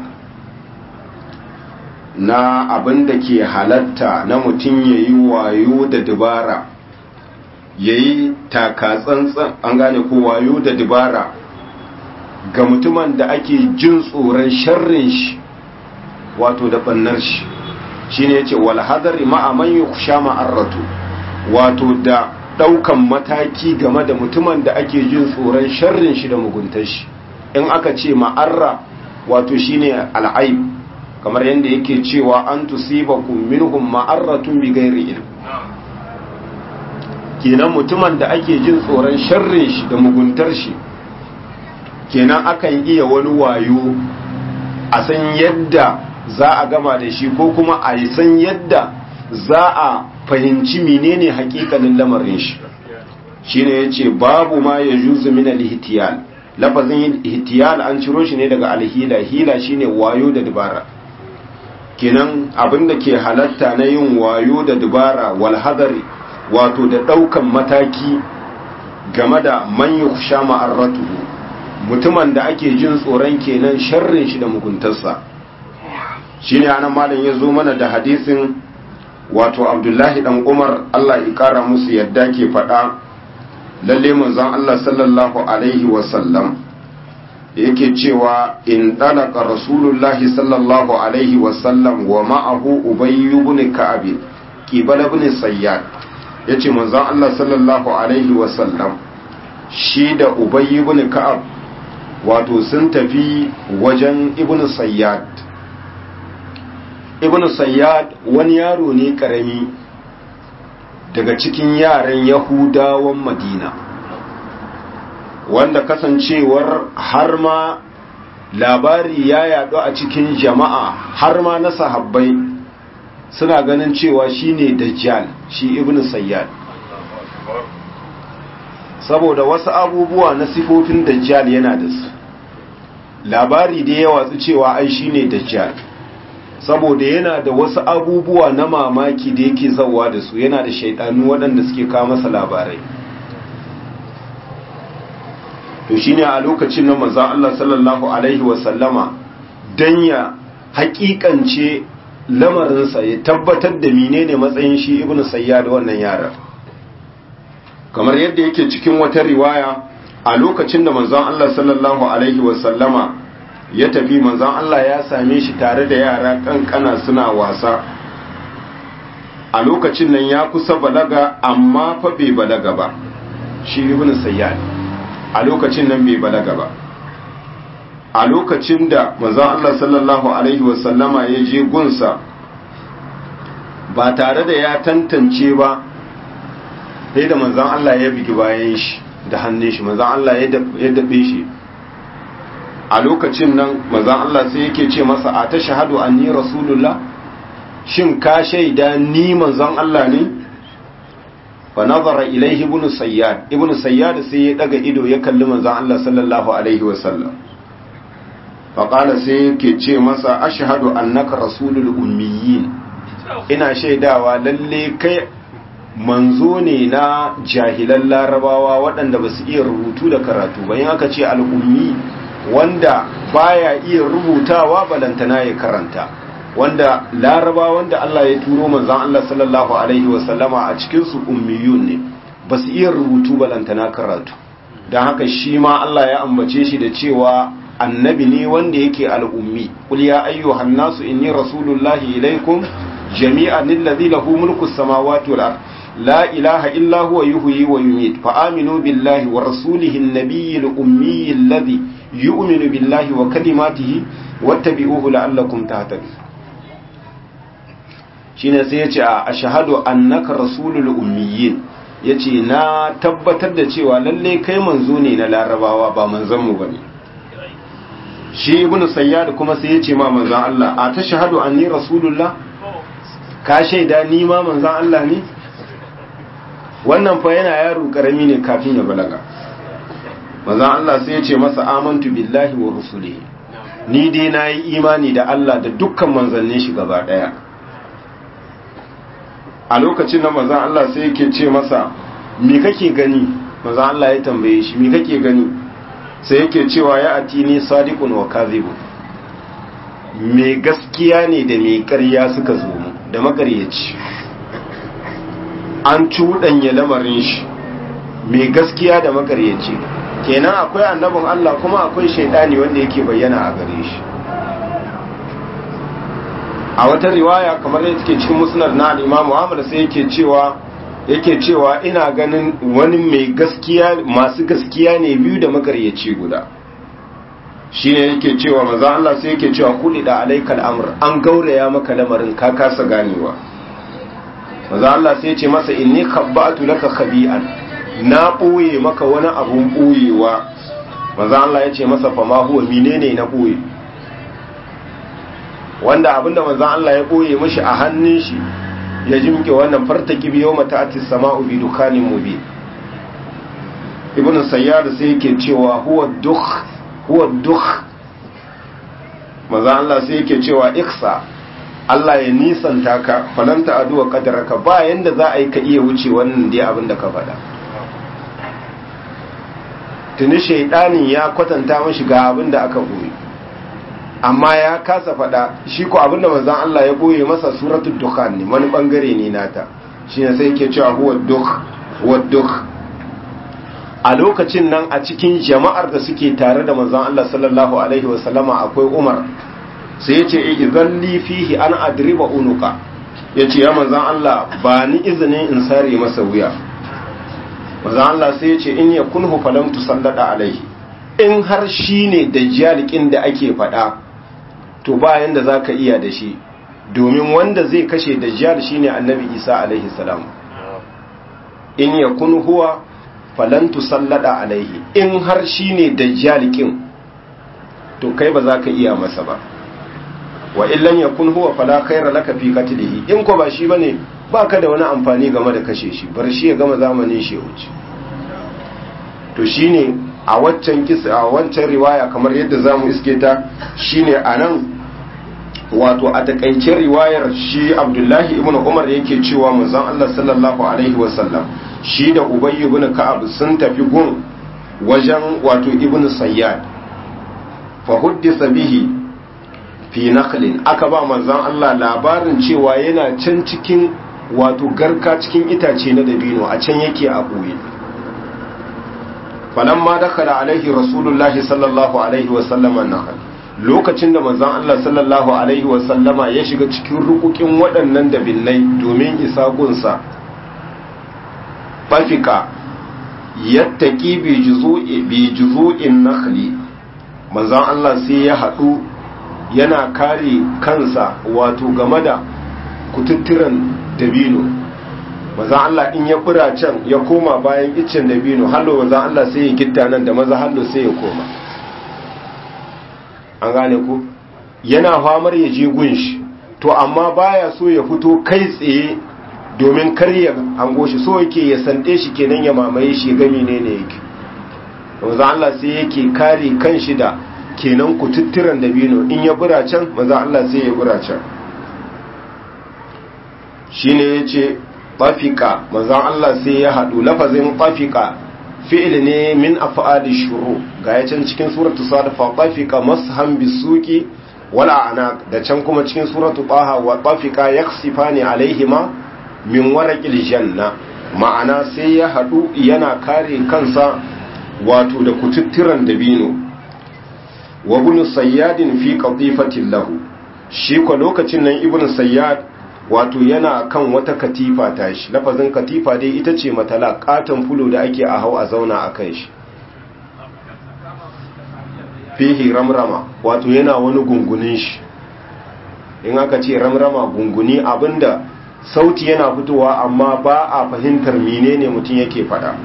na abin da ke halatta na mutum ya yi wayo da dubara ya yi takatsantsan an gane ko wayo da dubara ga mutumin da ake jin tsoron sharrin shi wato da bannar shi shi ne ce walhadari ma'aman yi kusha ma'arratu wato da ɗaukan mataki game da mutumin da ake jin tsoron sharrin shi da muguntar shi in aka ce ma'arra wato shine al'aib kamar yadda yake cewa an tusibakum minhum ma'arratun bi ghairi ilm kenan mutumin da ake jin tsoron sharrin shi da muguntar shi kenan akan iya wani wayo a san yadda za a gama da shi ko kuma a san yadda za a fahimci menene hakikanin lamarin shi shine yace babu ma ya juzu min al-ihtiyal lafazin ihtiyal an ciro shi ne daga alhila hila shine wayo da dubara kenan abinda ke halatta na yin wayo da dubara wal hadari wato da daukan mataki game da man yukhsha ma'arratuhu mutumin da ake jin tsoron kenan sharrin shi da muguntarsa shine anan malam ya zo mana da hadisin wato abdullahi dan umar allah ya kara musu yadda ke faɗa lalle manzon allah sallallahu alaihi wasallam yake cewa in dalaka rasulullahi sallallahu alaihi wasallam wa ma'ahu ubayy ibn ka'ab qibal ibn sayyad yace manzon allah sallallahu alaihi wasallam shi da ubayy ibn ka'ab wato sun tafi wajen ibn sayyad ibn sayyad wani yaro ne karami daga cikin yaran yahudawan madina wanda kasancewar har ma labari ya yadu a cikin jama'a har ma na sahabbai suna ganin cewa shine dajjal shi ibn sayyad saboda wasu abubuwa na sifofin dajjal yana da su labari da ya watsu cewa ai shine dajjal saboda yana da wasu abubuwa na mamaki da yake zauwa da su yana da shaidanu waɗanda suke kawo masa labarai to shine a lokacin na manzon Allah sallallahu alaihi wasallama dan ya hakikance lamarinsa ya tabbatar da menene matsayin shi ibnu sayyad wannan yaran kamar yadda yake cikin wata riwaya a lokacin da manzon Allah sallallahu alaihi wasallama ya tafi manzon Allah ya same shi tare da yara kankana suna wasa a lokacin nan ya kusa balaga amma fa bai balaga ba shi ibn sayyad a lokacin nan bai balaga ba a lokacin da manzon Allah sallallahu alaihi wasallama ya je gunsa ba tare da ya tantance ba sai da manzon Allah ya bigi bayan shi da hannun shi manzon Allah ya dabe shi a lokacin nan manzon Allah sai yake ce masa a ta shahadu anni rasulullah shin ka shaida ni manzon Allah ne fa nazara ilaihi ibnu sayyad ibnu sayyad sai ya daga ido ya kalli manzon Allah sallallahu alaihi wasallam fa qala sai yake ce masa ashhadu annaka rasulul ummiyin ina shaidawa lalle kai manzo ne na jahilan larabawa waɗanda ba su iya rubutu da karatu ba yin aka ce al'ummi wanda baya iya rubutawa balantana ya karanta wanda laraba wanda Allah ya turo manzan Allah sallallahu alaihi wasallama a cikinsu ummiyun ne ba su iya rubutu balantana karatu don haka shi ma Allah ya ambace shi da cewa annabi ne wanda yake al'ummi qul ya ayyuhan nasu inni rasulullahi ilaikum jami'an alladhi lahu mulku samawati wal ard la ilaha illa huwa yuhyi wa yumiit fa aminu billahi wa rasulihi an-nabiyyi al-ummi alladhi yu'minu billahi wa kalimatihi wattabi'uhu la'allakum tahtadun shine sai yace a ashhadu annaka rasulul ummiyin yace na tabbatar da cewa lalle kai manzo ne na larabawa ba manzon mu bane shi ibnu sayyad kuma sai yace ma manzon Allah a tashhadu anni rasulullah ka shaida ni ma manzon Allah ne wannan fa yana yaro karami ne kafin ya balaga manzon Allah sai yace masa amantu billahi wa rusulihi ni dai nayi imani da Allah da dukkan manzannin shi gaba daya a lokacin da manzon Allah sai yake ce masa me kake gani manzon Allah ya tambaye shi me kake gani sai yake cewa ya atini sadiqun wa kadhibun me gaskiya ne da me ƙarya suka zo mu da makaryaci an cuɗanya lamarin shi me gaskiya da makaryaci kenan akwai annabin Allah kuma akwai shaidani wanda yake bayyana a gare shi a wata riwaya kamar da take cikin musnad na al-Imam Ahmad sai yake cewa yake cewa ina ganin wani mai gaskiya masu gaskiya ne biyu da makaryaci guda shine yake cewa manzo Allah sai yake cewa kulli da alaikal amr an gauraya maka lamarin ka kasa ganewa manzo Allah sai ya ce masa inni khabbatu laka khabi'an na boye maka wani abun boyewa manzo Allah ya ce masa fa ma huwa menene na boye wanda abinda manzo Allah ya boye mishi a hannun shi ya jimke wannan fartaki biyo mata ati sama'u bi dukanin mubin ibnu sayyad sai yake cewa huwa dukh huwa dukh manzo Allah sai yake cewa iksa Allah ya nisanta ka falanta aduwa kadaraka ba yanda za a yi ka iya wuce wannan dai abin da ka faɗa tuni shaidanin ya kwatanta mashi ga abin da aka boye amma ya kasa faɗa shi ko abin da manzon Allah ya boye masa suratul dukhan ne wani bangare ne nata shine sai yake cewa huwa dukh huwa dukh a lokacin nan a cikin jama'ar da suke tare da manzon Allah sallallahu alaihi wasallama akwai Umar sai yace idan li fihi an adriba unuka yace ya manzon Allah ba ni izinin in sare masa wuya manzon Allah sai yace in yakunhu falam tusallada alaihi in har shine dajjalikin da ake faɗa to ba yanda zaka iya da shi domin wanda zai kashe dajjal shine annabi Isa alaihi salam in yakun huwa falan tusallada alaihi in har shine dajjalikin to kai ba za ka iya masa ba wa illan yakun huwa fala khaira laka fi qatlihi in ko ba shi bane baka da wani amfani game da kashe shi bar shi ya gama zamanin shi wuce to shine a waccan kisa a wancan riwaya kamar yadda zamu iske ta shine anan wato a takaicin riwayar shi Abdullahi ibn Umar yake cewa manzon Allah sallallahu alaihi wasallam shi da Ubay ibn Ka'ab sun tafi gun wajen wato ibn Sayyad fa huddisa bihi fi nakhlin aka ba manzon Allah labarin cewa yana can cikin wato garka cikin itace na dabino a can yake a boye falamma dakhala alaihi rasulullahi sallallahu alaihi wa sallama nakhl lokacin da manzon Allah sallallahu alaihi wa sallama ya shiga cikin rukukin waɗannan dabinnai domin isa gunsa fafika yattaki bi juzu'in nakhli manzon Allah sai ya haɗu yana kare kansa wato game da kututturan dabino manzon Allah in ya bura can ya koma bayan iccen dabino hallo manzon Allah sai ya gitta nan da maza hallo sai ya koma an gane ku yana famar ya je gunshi to amma baya so ya fito kai tsaye domin karya hango shi so yake ya sande shi kenan ya mamaye shi ga menene yake manzo Allah sai yake kare kanshi da kenan kututturan dabino in ya bura can manzo Allah sai ya bura can shine yace tafika manzo Allah sai ya hadu lafazin tafika fi'il ne min af'ali shuru ga ya can cikin suratu sad fa tafika masham bisuki wala ana da can kuma cikin suratu taha wa tafika yaksifani alaihima min warakil janna ma'ana sai ya haɗu yana kare kansa wato da kututturan dabino wa ibn sayyadin fi qatifatin lahu shi ko lokacin nan ibn sayyad wato yana kan wata katifa tashi lafazin katifa dai ita ce matala katon fulo da ake a hau a zauna a kan shi fihi ramrama wato yana wani gungunin shi in aka ce ramrama gunguni abinda sauti yana fitowa amma ba a fahimtar menene mutum yake fada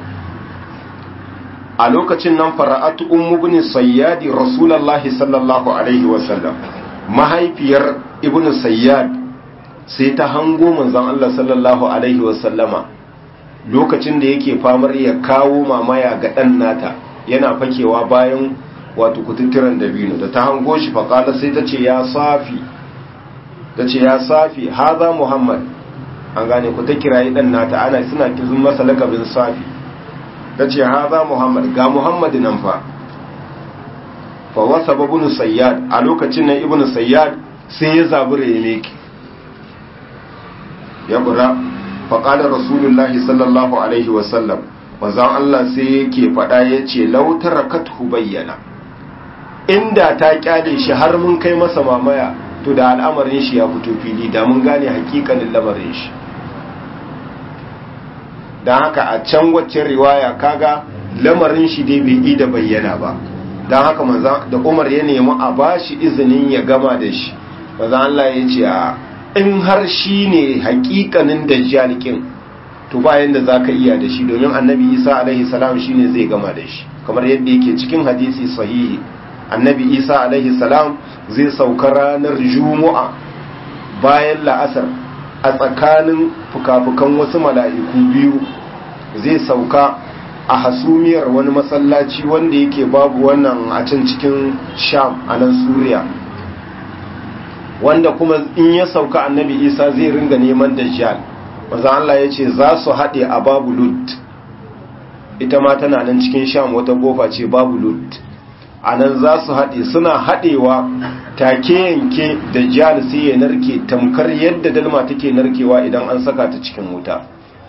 a lokacin nan fara'atu ummu bin sayyadi rasulullahi sallallahu alaihi wasallam mahaifiyar ibn sayyad sai ta hango manzon Allah sallallahu alaihi wasallama lokacin da yake famar ya kawo mamaya ga dan nata yana fakewa bayan wato kututturan dabino da ta hango shi faƙala sai ta ce ya safi ta ce ya safi haza muhammad an gane ku ta kirayi ɗan nata ana suna kizun masa lakabin safi ta ce haza muhammad ga muhammad nan fa fa wasa babunu sayyad a lokacin nan ibnu sayyad sai ya zabura ya leki ya bura faƙalar rasulullahi sallallahu alaihi wasallam manzon Allah sai yake faɗa ya ce lautar kathu bayyana inda ta kyale shi har mun kai masa mamaya to da al'amarin shi ya fito fili da mun gane hakikanin lamarin shi don haka a can wacce riwaya kaga lamarin shi dai bai yi da bayyana ba don haka manzan da umar ya nemi a ba shi izinin ya gama da shi manzan Allah ya ce a in har shi ne hakikanin dajjalikin to bayan da za ka iya da shi domin annabi isa alaihi salam shi ne zai gama da shi kamar yadda yake cikin hadisi sahihi annabi isa alaihi salam zai sauka ranar juma'a bayan la'asar a tsakanin fuka-fukan wasu mala'iku biyu zai sauka a hasumiyar wani masallaci wanda yake babu wannan a can cikin sham a nan suriya wanda kuma in ya sauka annabi isa zai ringa neman dajjal wanzan Allah ya ce za su haɗe a babu lud ita ma tana nan cikin sham wata gofa ce babu lud a nan za su haɗe suna haɗewa take yanke da jihar sai ya narke tamkar yadda dalma take narkewa idan an saka ta cikin wuta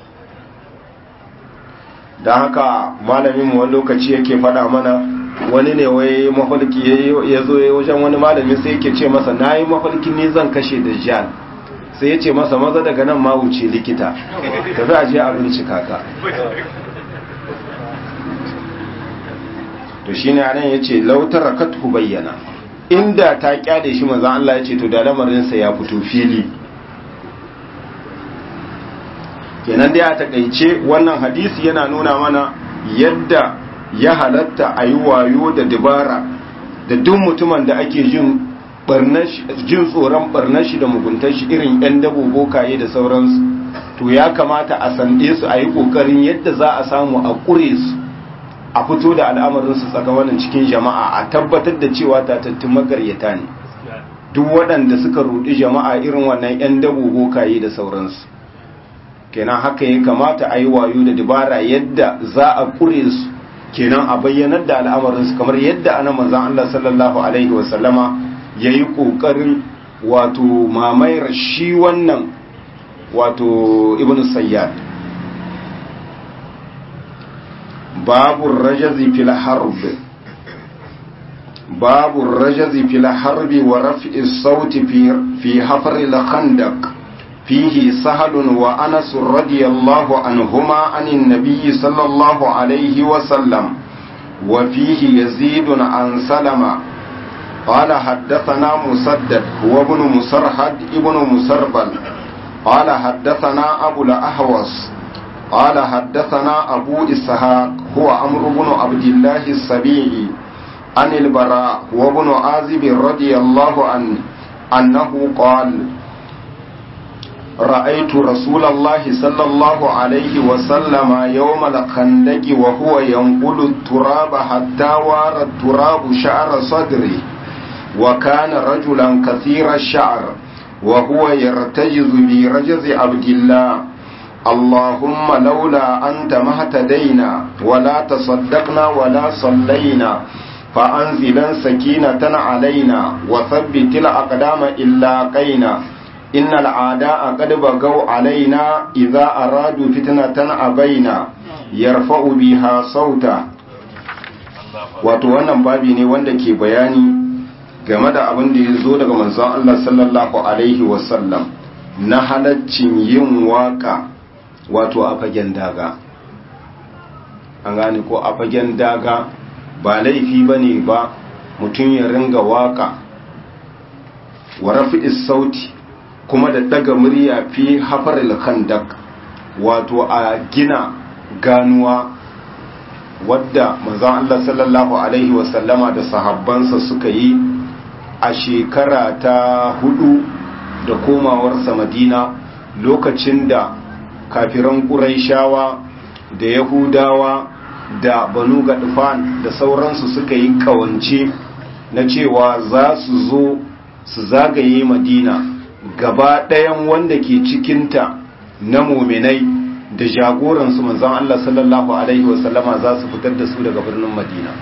da haka malamin wani lokaci yake faɗa mana wani ne wai mafalki ya zo ya wajen wani malami sai yake ce masa na yi mafalki ne zan kashe da jihar sai ya ce masa maza daga nan ma wuce likita tafi a je a bincika ka to shi ne anan ya ce lautar rakatu bayyana inda ta kyale shi maza Allah ya ce to da lamarinsa ya fito fili kenan dai a takaice wannan hadisi yana nuna mana yadda ya halatta a yi wayo da dabara da duk mutumin da ake jin jin tsoron barnar shi da muguntar shi irin 'yan dabo bokaye da sauransu to ya kamata a sande su a yi ƙoƙarin yadda za a samu a ƙure su a fito da al'amarinsu tsakanin cikin jama'a a tabbatar da cewa tatattun magaryata ne duk waɗanda suka rudi jama'a irin wannan 'yan dabo bokaye da sauransu kenan haka ya kamata a yi wayo da dabara yadda za a ƙure su kenan a bayyanar da al'amarinsu kamar yadda ana manzan Allah sallallahu alaihi wasallama ya yi ƙoƙarin wato mamayar shi wannan wato ibn sayyad babu rajazi fil harb babu rajazi fil harbi wa raf'i sauti fi fi hafr al khandaq fihi sahal wa anas radiyallahu anhuma anin nabiy sallallahu alayhi wa sallam wa fihi yazid an salama قال حدثنا مسدد هو ابن مسرحد ابن مسربل قال حدثنا أبو الأحوص قال حدثنا أبو إسحاق هو عمرو بن عبد الله السبيعي عن البراء وابن عازب رضي الله عنه أنه قال رأيت رسول الله صلى الله عليه وسلم يوم الخندق وهو ينقل التراب حتى وار التراب شعر صدره وكان رجلا كثير الشعر وهو يرتجز برجز عبد الله اللهم لولا أنت ما اهتدينا ولا تصدقنا ولا صلينا فأنزلا سكينة علينا وثبت الأقدام إلا قينا إن العداء قد بغوا علينا إذا أرادوا فتنة أبينا يرفع بها صوتا wato wannan babi ne wanda ke bayani game da abin da ya zo daga manzon Allah sallallahu alaihi wasallam na halaccin yin waka wato a fagen daga an gane ko a fagen daga ba laifi ba ne ba mutum ya ringa waka wa rafi sauti kuma da daga murya fi hafaril khandak wato a gina ganuwa wadda manzon Allah sallallahu alaihi wasallama da sahabbansa suka yi a shekara ta hudu da komawarsa madina lokacin da kafiran ƙuraishawa da yahudawa da banu gadfan da sauransu suka yi kawance na cewa za su zo su zagaye madina gaba ɗayan wanda ke cikinta na muminai da jagoransu manzan Allah sallallahu Alaihi wasallama za su fitar da su daga birnin madina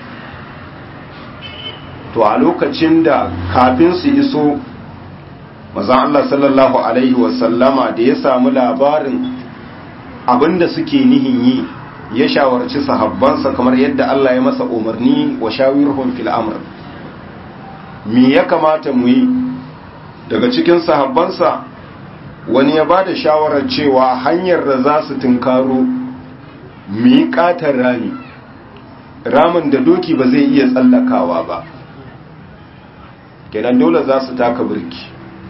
to a lokacin da kafin su iso manzan Allah sallallahu Alaihi wasallama da ya samu labarin abinda suke nihin yi ya shawarci sahabbansa kamar yadda Allah ya masa umarni wa shawirhum fil amr me ya kamata mu yi daga cikin sahabbansa wani ya bada shawarar cewa hanyar da za su tunkaro mu yi katar rami ramin da doki ba zai iya tsallakawa ba kenan dole za su taka birki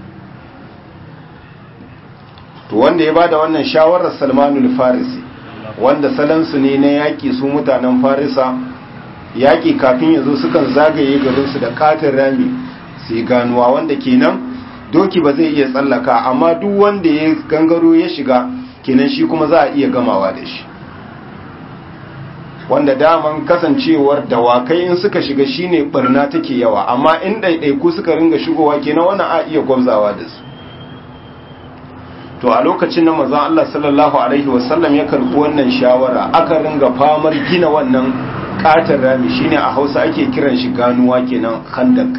to wanda ya bada wannan shawarar salmanul farisi wanda salansu ne na yaƙi su mutanen farisa yaƙi kafin ya zo sukan zagaye garinsu da katin rami su yi ganuwa wanda kenan doki ba zai iya tsallaka amma duk wanda ya gangaro ya shiga kenan shi kuma za a iya gamawa da shi wanda daman kasancewar dawakai in suka shiga shine barna take yawa amma in ɗaiɗaiku suka ringa shigowa kenan wannan a iya gwamzawa da su to a lokacin na mazan Allah sallallahu Alaihi wasallam ya karbi wannan shawara aka ringa famar gina wannan katar rami shine a hausa ake kiran shi ganuwa kenan khandak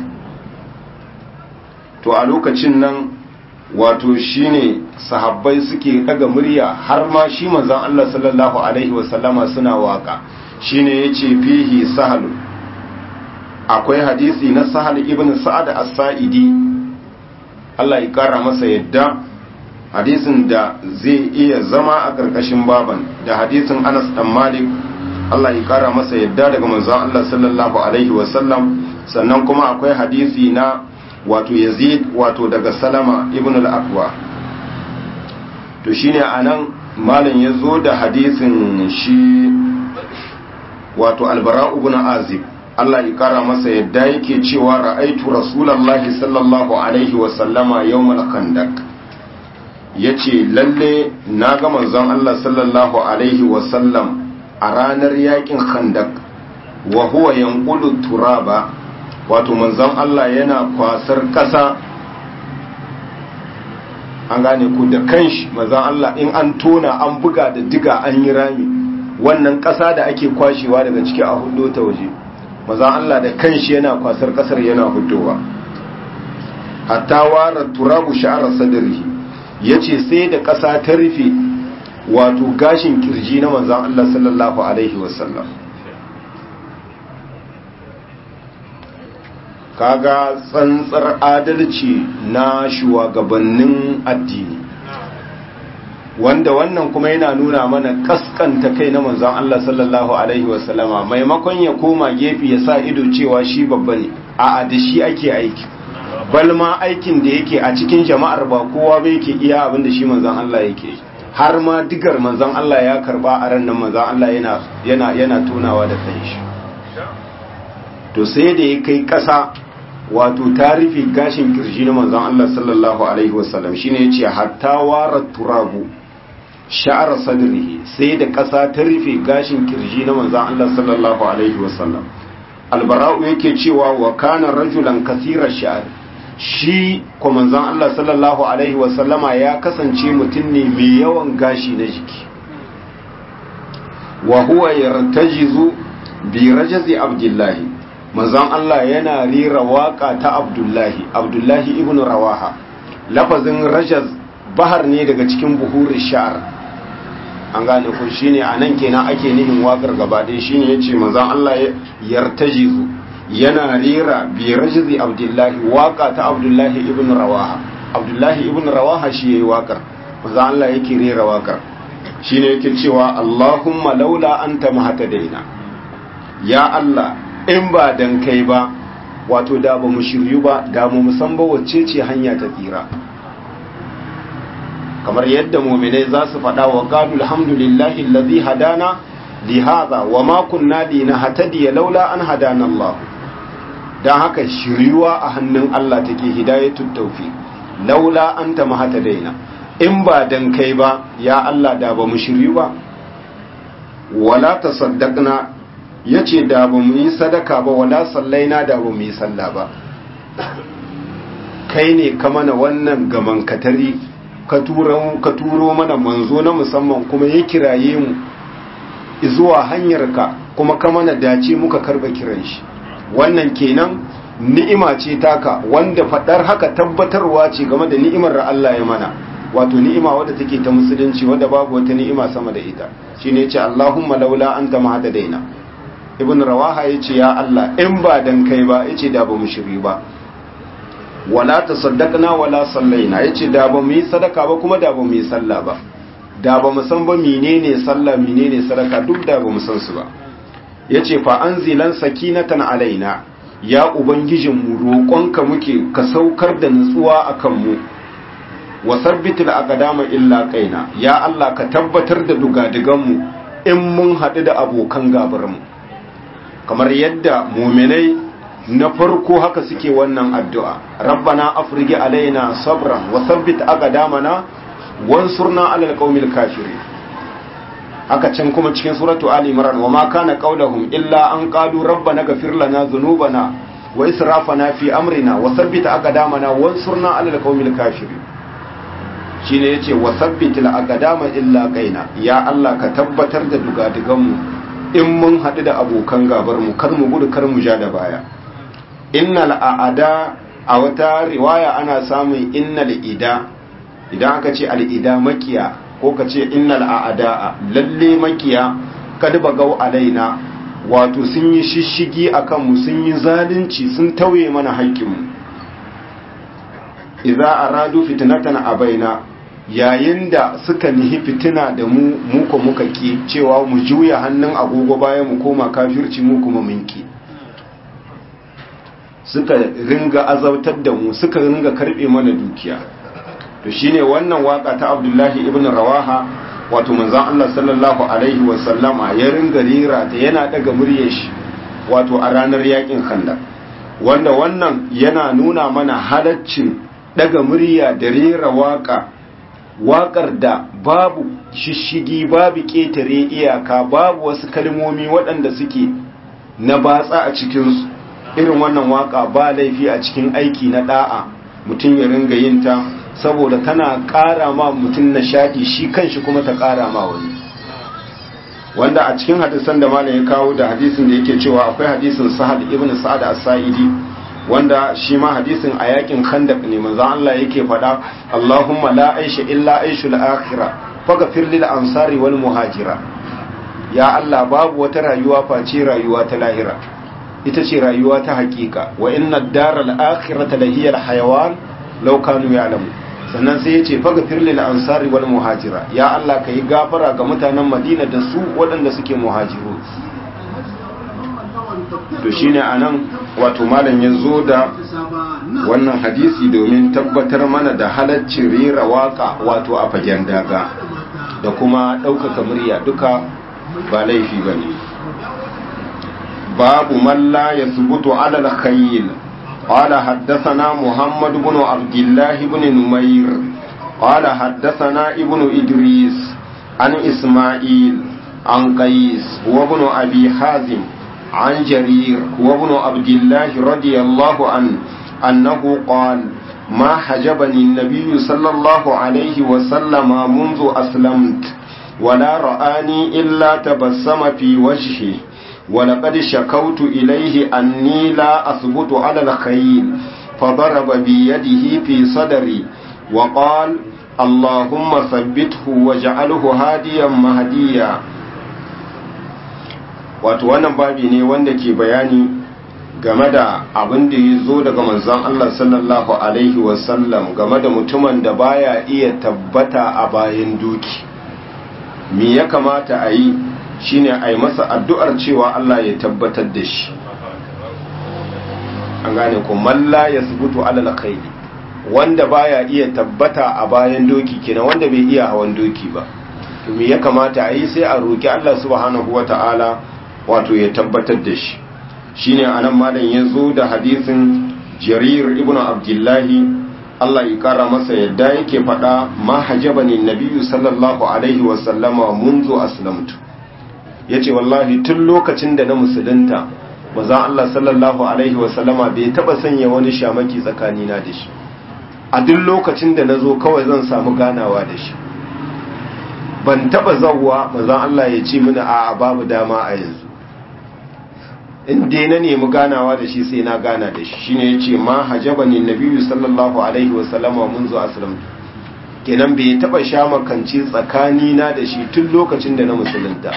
to a lokacin nan wato shine sahabbai suke daga murya har ma shi manzon Allah sallallahu Alaihi wasallama suna waka shine yace fihi sahal akwai hadisi na sahal ibn sa'ad as-sa'idi Allah ya kara masa yadda hadisin da zai iya zama a ƙarƙashin baban da hadisin anas dan malik Allah ya ƙara masa yadda daga manzon Allah sallallahu alaihi wasallam sannan kuma akwai hadisi na wato yazid wato daga salama ibn al-aqwa to shine anan malam ya zo da hadisin shi wato albara ibn azib Allah ya ƙara masa yadda yake cewa ra'aitu rasulullahi sallallahu alaihi wasallama yawmal khandaq ya ce lalle na ga manzon Allah sallallahu Alaihi wasallam a ranar yakin khandak wa huwa yanqulu turaba wato manzon Allah yana kwasar ƙasa an gane ku da kanshi manzon Allah in an tona an buga da diga an yi rami wannan ƙasa da ake kwashewa daga ciki a hudo ta waje manzon Allah da kanshi yana kwasar ƙasar yana hudowa hatta wara turabu sha'ar sadrihi ya ce sai da ƙasa ta rufe wato gashin kirji na manzan Allah sallallahu Alaihi wasallam kaga tsantsar adalci na shugabannin addini wanda wannan kuma yana nuna mana kaskanta kai na manzan Allah sallallahu Alaihi wasallama maimakon ya koma gefe ya sa ido cewa shi babba ne a da shi ake aiki balma aikin da yake a cikin jama'ar ba kowa bai ke iya abin da shi manzan Allah yake har ma digar manzan Allah ya karba a ran nan manzan Allah yana yana yana tunawa da kanshi to sai da ya kai kasa wato ta rufe gashin kirji na manzan Allah sallallahu alaihi wasallam shine yace hatta wara turabu sha'ar sadrihi sai da kasa ta rufe gashin kirji na manzan Allah sallallahu alaihi wasallam albara'u yake cewa wa kana rajulan kasira sha'ar shi kwamanzan Allah sallallahu Alaihi wasallama ya kasance mutum ne mai yawan gashi na jiki wa huwa yartajizu bi rajazi abdullahi manzan Allah yana rera waka ta abdullahi abdullahi ibn rawaha lafazin rajaz bahar ne daga cikin buhurin sha'ar an gane ku shine anan kenan ake nihin wakar gaba ɗaya shine yace manzan Allah yartajizu yana rera bi rajzi abdullahi waka ta abdullahi ibn rawaha abdullahi ibn rawaha shi yayi wakar manzo Allah yake rera wakar shine yake cewa Allahumma laula anta mahtadaina ya Allah in ba dan kai ba wato da ba mu shiryu ba da mu musan ba wacce ce hanya ta tsira kamar yadda mu'minai za su faɗa wa qalu alhamdulillahi allazi hadana li hadha wa ma kunna linahtadiya laula an hadana Allah dan haka shiryuwa a hannun Allah take hidayatut tawfiq laula anta mahtadaina in ba dan kai ba ya Allah da ba mu shiryu ba wala tasaddaqna yace da ba mu yi sadaka ba wala sallaina da ba mu yi sallah ba kai ne ka mana wannan gaman katari ka turo ka turo mana manzo na musamman kuma ya kiraye mu zuwa hanyarka kuma ka mana dace muka karba kiran shi wannan kenan ni'ima ce taka wanda fadar haka tabbatarwa ce game da ni'imar da Allah ya mana wato ni'ima wadda take ta musulunci wadda babu wata ni'ima sama da ita shine yace Allahumma laula anta mahdadaina ibn rawaha yace ya Allah in ba dan kai ba yace da ba mu shiri ba wala tasaddaqna wala sallaina yace da ba mu yi sadaka ba kuma da ba mu yi sallah ba da ba mu san ba menene sallah menene sadaka duk da ba mu san su ba yace fa anzilan sakinatan alaina ya ubangijin mu roƙonka muke ka saukar da nutsuwa akan mu wa sabbitil aqdama illa qaina ya Allah ka tabbatar da dugadigan mu in mun haɗu da abokan gabar mu kamar yadda mu'minai na farko haka suke wannan addu'a rabbana afrigi alaina sabran wa sabbit aqdamana wansurna alal qaumil kafirin haka can kuma cikin suratu ali imran wa ma kana qaulahum illa an qalu rabbana ghfir lana dhunubana wa israfana fi amrina wa sabbit aqdamana wansurna alal qaumil kafirin shine yace wa sabbitil aqdama illa qaina ya Allah ka tabbatar da dugadugan mu in mun hadu da abokan gabar mu kar mu gudu kar mu ja da baya innal aada a wata riwaya ana samun innal ida idan aka ce al'ida makiya ko ka ce innal a'da'a lalle makiya kad bagau alaina wato sun yi shishigi akan mu sun yi zalunci sun tauye mana haƙƙin mu idza aradu fitnatan abaina yayin da suka nihi fitina da mu mu ko muka ki cewa mu juya hannun agogo bayan mu koma kafirci mu kuma mun ki suka ringa azautar da mu suka ringa karbe mana dukiya to shine wannan waka ta Abdullahi ibn Rawaha wato manzon Allah sallallahu alaihi wa sallama ya ringa rira ta yana daga muryar shi wato a ranar yakin Khandaq wanda wannan yana nuna mana halaccin daga murya da rera waka wakar da babu shishigi babu ketare iyaka babu wasu kalmomi waɗanda suke na batsa a cikinsu irin wannan waka ba laifi a cikin aiki na da'a mutum ya ringa yin ta saboda tana ƙara ma mutum nishaɗi shi kanshi kuma ta ƙara ma wani wanda a cikin hadisan da malam ya kawo da hadisin da yake cewa akwai hadisin sahal ibn sa'ad as-sa'idi wanda shi ma hadisin a yakin khandaq ne manzo Allah yake faɗa Allahumma la aisha illa aishul akhirah faghfir lil ansari wal muhajira ya Allah babu wata rayuwa face rayuwa ta lahira ita ce rayuwa ta hakika wa inna ad-daral akhirata lahiyal hayawan law kanu ya'lamu sannan sai ya ce faga firlil ansari wal muhajira ya Allah ka yi gafara ga mutanen madina da su waɗanda suke muhajiru to shine anan wato malam ya zo da wannan hadisi domin tabbatar mana da halaccin rera waka wato a fagen daga da kuma ɗaukaka murya duka ba laifi ba ne babu malla ya subutu alal khayl قال حدثنا محمد بن عبد الله بن نمير قال حدثنا ابن إدريس عن إسماعيل عن قيس وابن أبي حازم عن جرير وابن عبد الله رضي الله عنه أنه قال ما حجبني النبي صلى الله عليه وسلم منذ أسلمت ولا رآني إلا تبسم في وجهه ولقد شكوت إليه أني لا أثبت على الخيل فضرب بيده في صدري وقال اللهم ثبته واجعله هاديا مهديا wato wannan babi ne wanda ke bayani game da abin da ya zo daga manzon Allah sallallahu alaihi wasallam game da mutumin da baya iya tabbata a bayan doki me ya kamata a yi shine a yi masa addu'ar cewa Allah ya tabbatar da shi an gane ku malla ya subutu alal khayli wanda baya iya tabbata a bayan doki kenan wanda bai iya hawan doki ba to me ya kamata a yi sai a roki Allah subhanahu wata'ala wato ya tabbatar da shi shine anan malam ya zo da hadisin jarir ibn abdullahi Allah ya kara masa yadda yake faɗa ma hajabani nabiyyu sallallahu alaihi wa sallama munzu aslamtu yace wallahi tun lokacin da na musulunta maza Allah sallallahu alaihi wa sallama bai taba sanya wani shamaki tsakanina da shi a duk lokacin da nazo kawai zan samu ganawa da shi ban taba zawwa maza Allah ya ce mini a babu dama a yanzu in dai na nemi ganawa da shi sai na gana da shi shine yace ma hajabani nabiyyu sallallahu alaihi wa sallama munzu aslam kenan bai taba sha makanci tsakani na da shi tun lokacin da na musulunta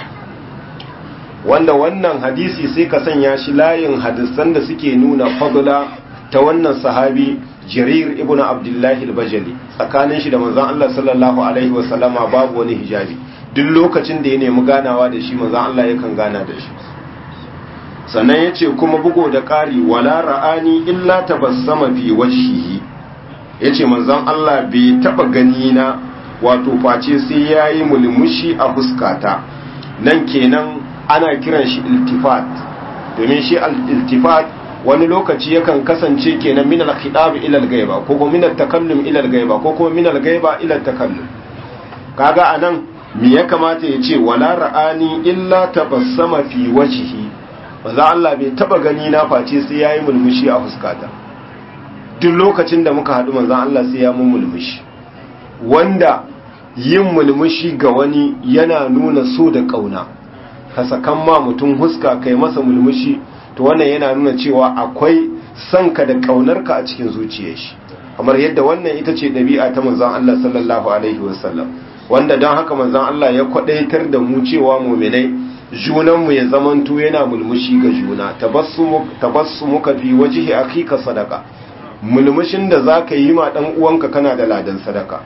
wanda wannan hadisi sai ka sanya shi layin hadisan da suke nuna fadla ta wannan sahabi jarir ibn abdullahi al-bajali tsakanin shi da manzon Allah sallallahu alaihi wa sallama babu wani hijabi duk lokacin da ya nemi ganawa da shi manzon Allah yakan gana da shi sannan ya ce kuma bugo da ƙari wala ra'ani illa tabassama fi wajhihi ya ce manzon Allah bai taɓa gani na wato face sai ya yi mulmushi a fuskata nan kenan ana kiran shi iltifat domin shi iltifat wani lokaci yakan kasance kenan min al-khidab ila al-ghaiba ko kuma min al-takallum ila al-ghaiba ko kuma min al-ghaiba ila al-takallum kaga anan me ya kamata ya ce wala ra'ani illa tabassama fi wajhihi manzo Allah bai taba gani na face sai yayi mulmushi a fuskata duk lokacin da muka hadu manzo Allah sai ya mun mulmushi wanda yin mulmushi ga wani yana nuna so da kauna ka sakan ma mutum huska kai masa mulmushi to wannan yana nuna cewa akwai sanka da kaunarka a cikin zuciyar shi kamar yadda wannan ita ce ɗabi'a ta manzon Allah sallallahu alaihi wasallam wanda don haka manzon Allah ya kwadaitar da mu cewa mu'minai junanmu ya zamanto yana mulmushi ga juna tabassumuka fi wajhi akika sadaka mulmushin da zaka yi ma dan uwanka kana da ladan sadaka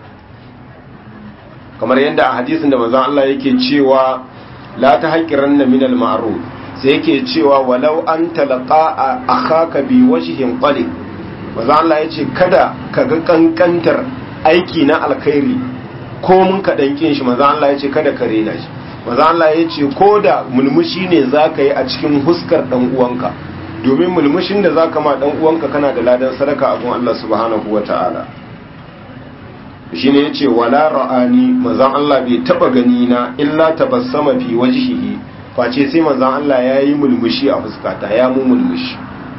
kamar yadda a hadisin da manzon Allah yake cewa la tahqiranna min al-ma'ruf sai yake cewa walau an talaqa akhaka bi wajhin qalib manzon Allah yace kada ka ga kankantar aiki na alkhairi ko mun ka dankin shi manzon Allah yace kada ka rena shi maza Allah ya ce ko da mulmushi ne za ka yi a cikin huskar ɗan uwanka domin mulmushin da za ka ma ɗan uwanka kana da ladan sadaka a gun Allah subhanahu wa ta'ala shi ne ya ce wala ra'ani mazan Allah bai taɓa gani na illa tabassama fi wajhihi face sai mazan Allah ya yi mulmushi a fuskata ya mu mulmushi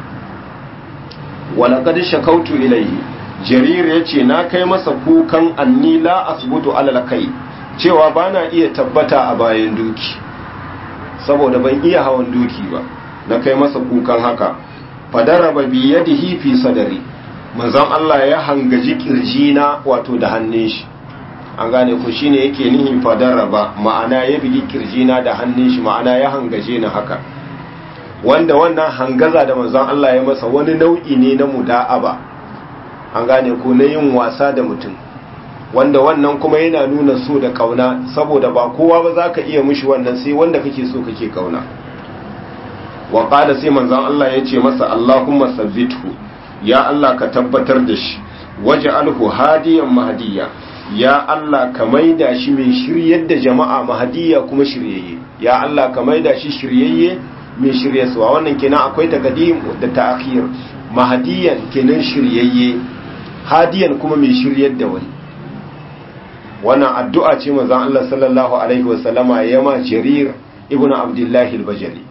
wala qad shakautu ilayhi jarir ya ce na kai masa kukan anni la asbutu alal kai cewa ba na iya tabbata a bayan doki saboda ban iya hawan doki ba na kai masa kukan haka fadaraba bi yadihi fi sadari manzon Allah ya hangaji kirjina wato da hannun shi an gane ku shine yake nihin fadaraba ma'ana ya bigi kirjina da hannun shi ma'ana ya hangaje ni haka wanda wannan hangaza da manzon Allah ya masa wani nau'i ne na muda'aba an gane ku na yin wasa da mutum wanda wannan kuma yana nuna so da kauna saboda ba kowa ba za ka iya mushi wannan sai wanda kake so kake kauna wa qala sai manzon Allah ya ce masa Allahumma sabbithu ya Allah ka tabbatar da shi waj'alhu hadiyan mahdiya ya Allah ka maida shi mai shiryar da jama'a mahdiya kuma shiryayye ya Allah ka maida shi shiryayye mai shiryarwa wannan kenan akwai taqdim da ta'khir mahdiyan kenan shiryayye hadiyan kuma mai shiryar da wani wannan addu'a ce manzon Allah sallallahu alaihi wasallama ya ma jarir ibnu abdullahi al-bajali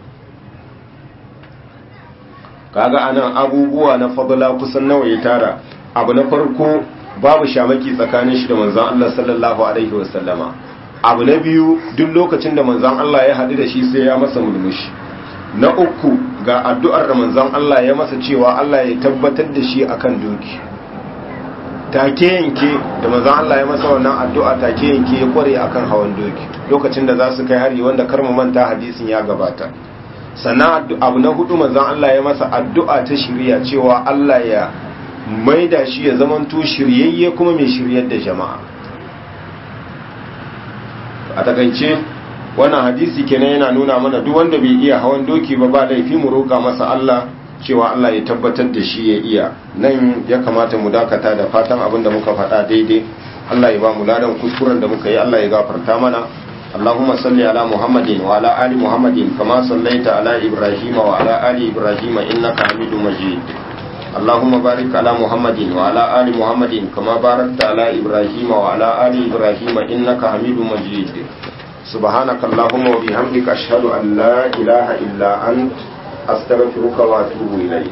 kaga anan abubuwa na fadla kusan nawa ya tara abu na farko babu shamaki tsakanin shi da manzon Allah sallallahu alaihi wasallama abu na biyu duk lokacin da manzon Allah ya haɗu da shi sai ya masa mulmushi na uku ga addu'ar da manzon Allah ya masa cewa Allah ya tabbatar da shi akan doki take yanke da manzon Allah ya masa wannan addu'a take yanke ya kware akan hawan doki lokacin da za su kai hari wanda kar mu manta hadisin ya gabata sannan abu na hudu manzon Allah ya masa addu'a ta shirya cewa Allah ya maida shi ya zamanto shiryayye kuma mai shiryar da jama'a a takaice wannan hadisi kenan yana nuna mana duk wanda bai iya hawan doki ba ba laifi mu roƙa masa Allah cewa Allah ya tabbatar da shi ya iya nan ya kamata mu dakata da fatan abin da muka faɗa daidai Allah ya ba mu ladan kuskuren da muka yi Allah ya gafarta mana اللهم صل على محمد وعلى آل محمد كما صليت على إبراهيم وعلى آل إبراهيم إنك حميد مجيد اللهم بارك على محمد وعلى آل محمد كما باركت على إبراهيم وعلى آل إبراهيم إنك حميد مجيد سبحانك اللهم وبحمدك أشهد أن لا إله إلا أنت أستغفرك وأتوب إليك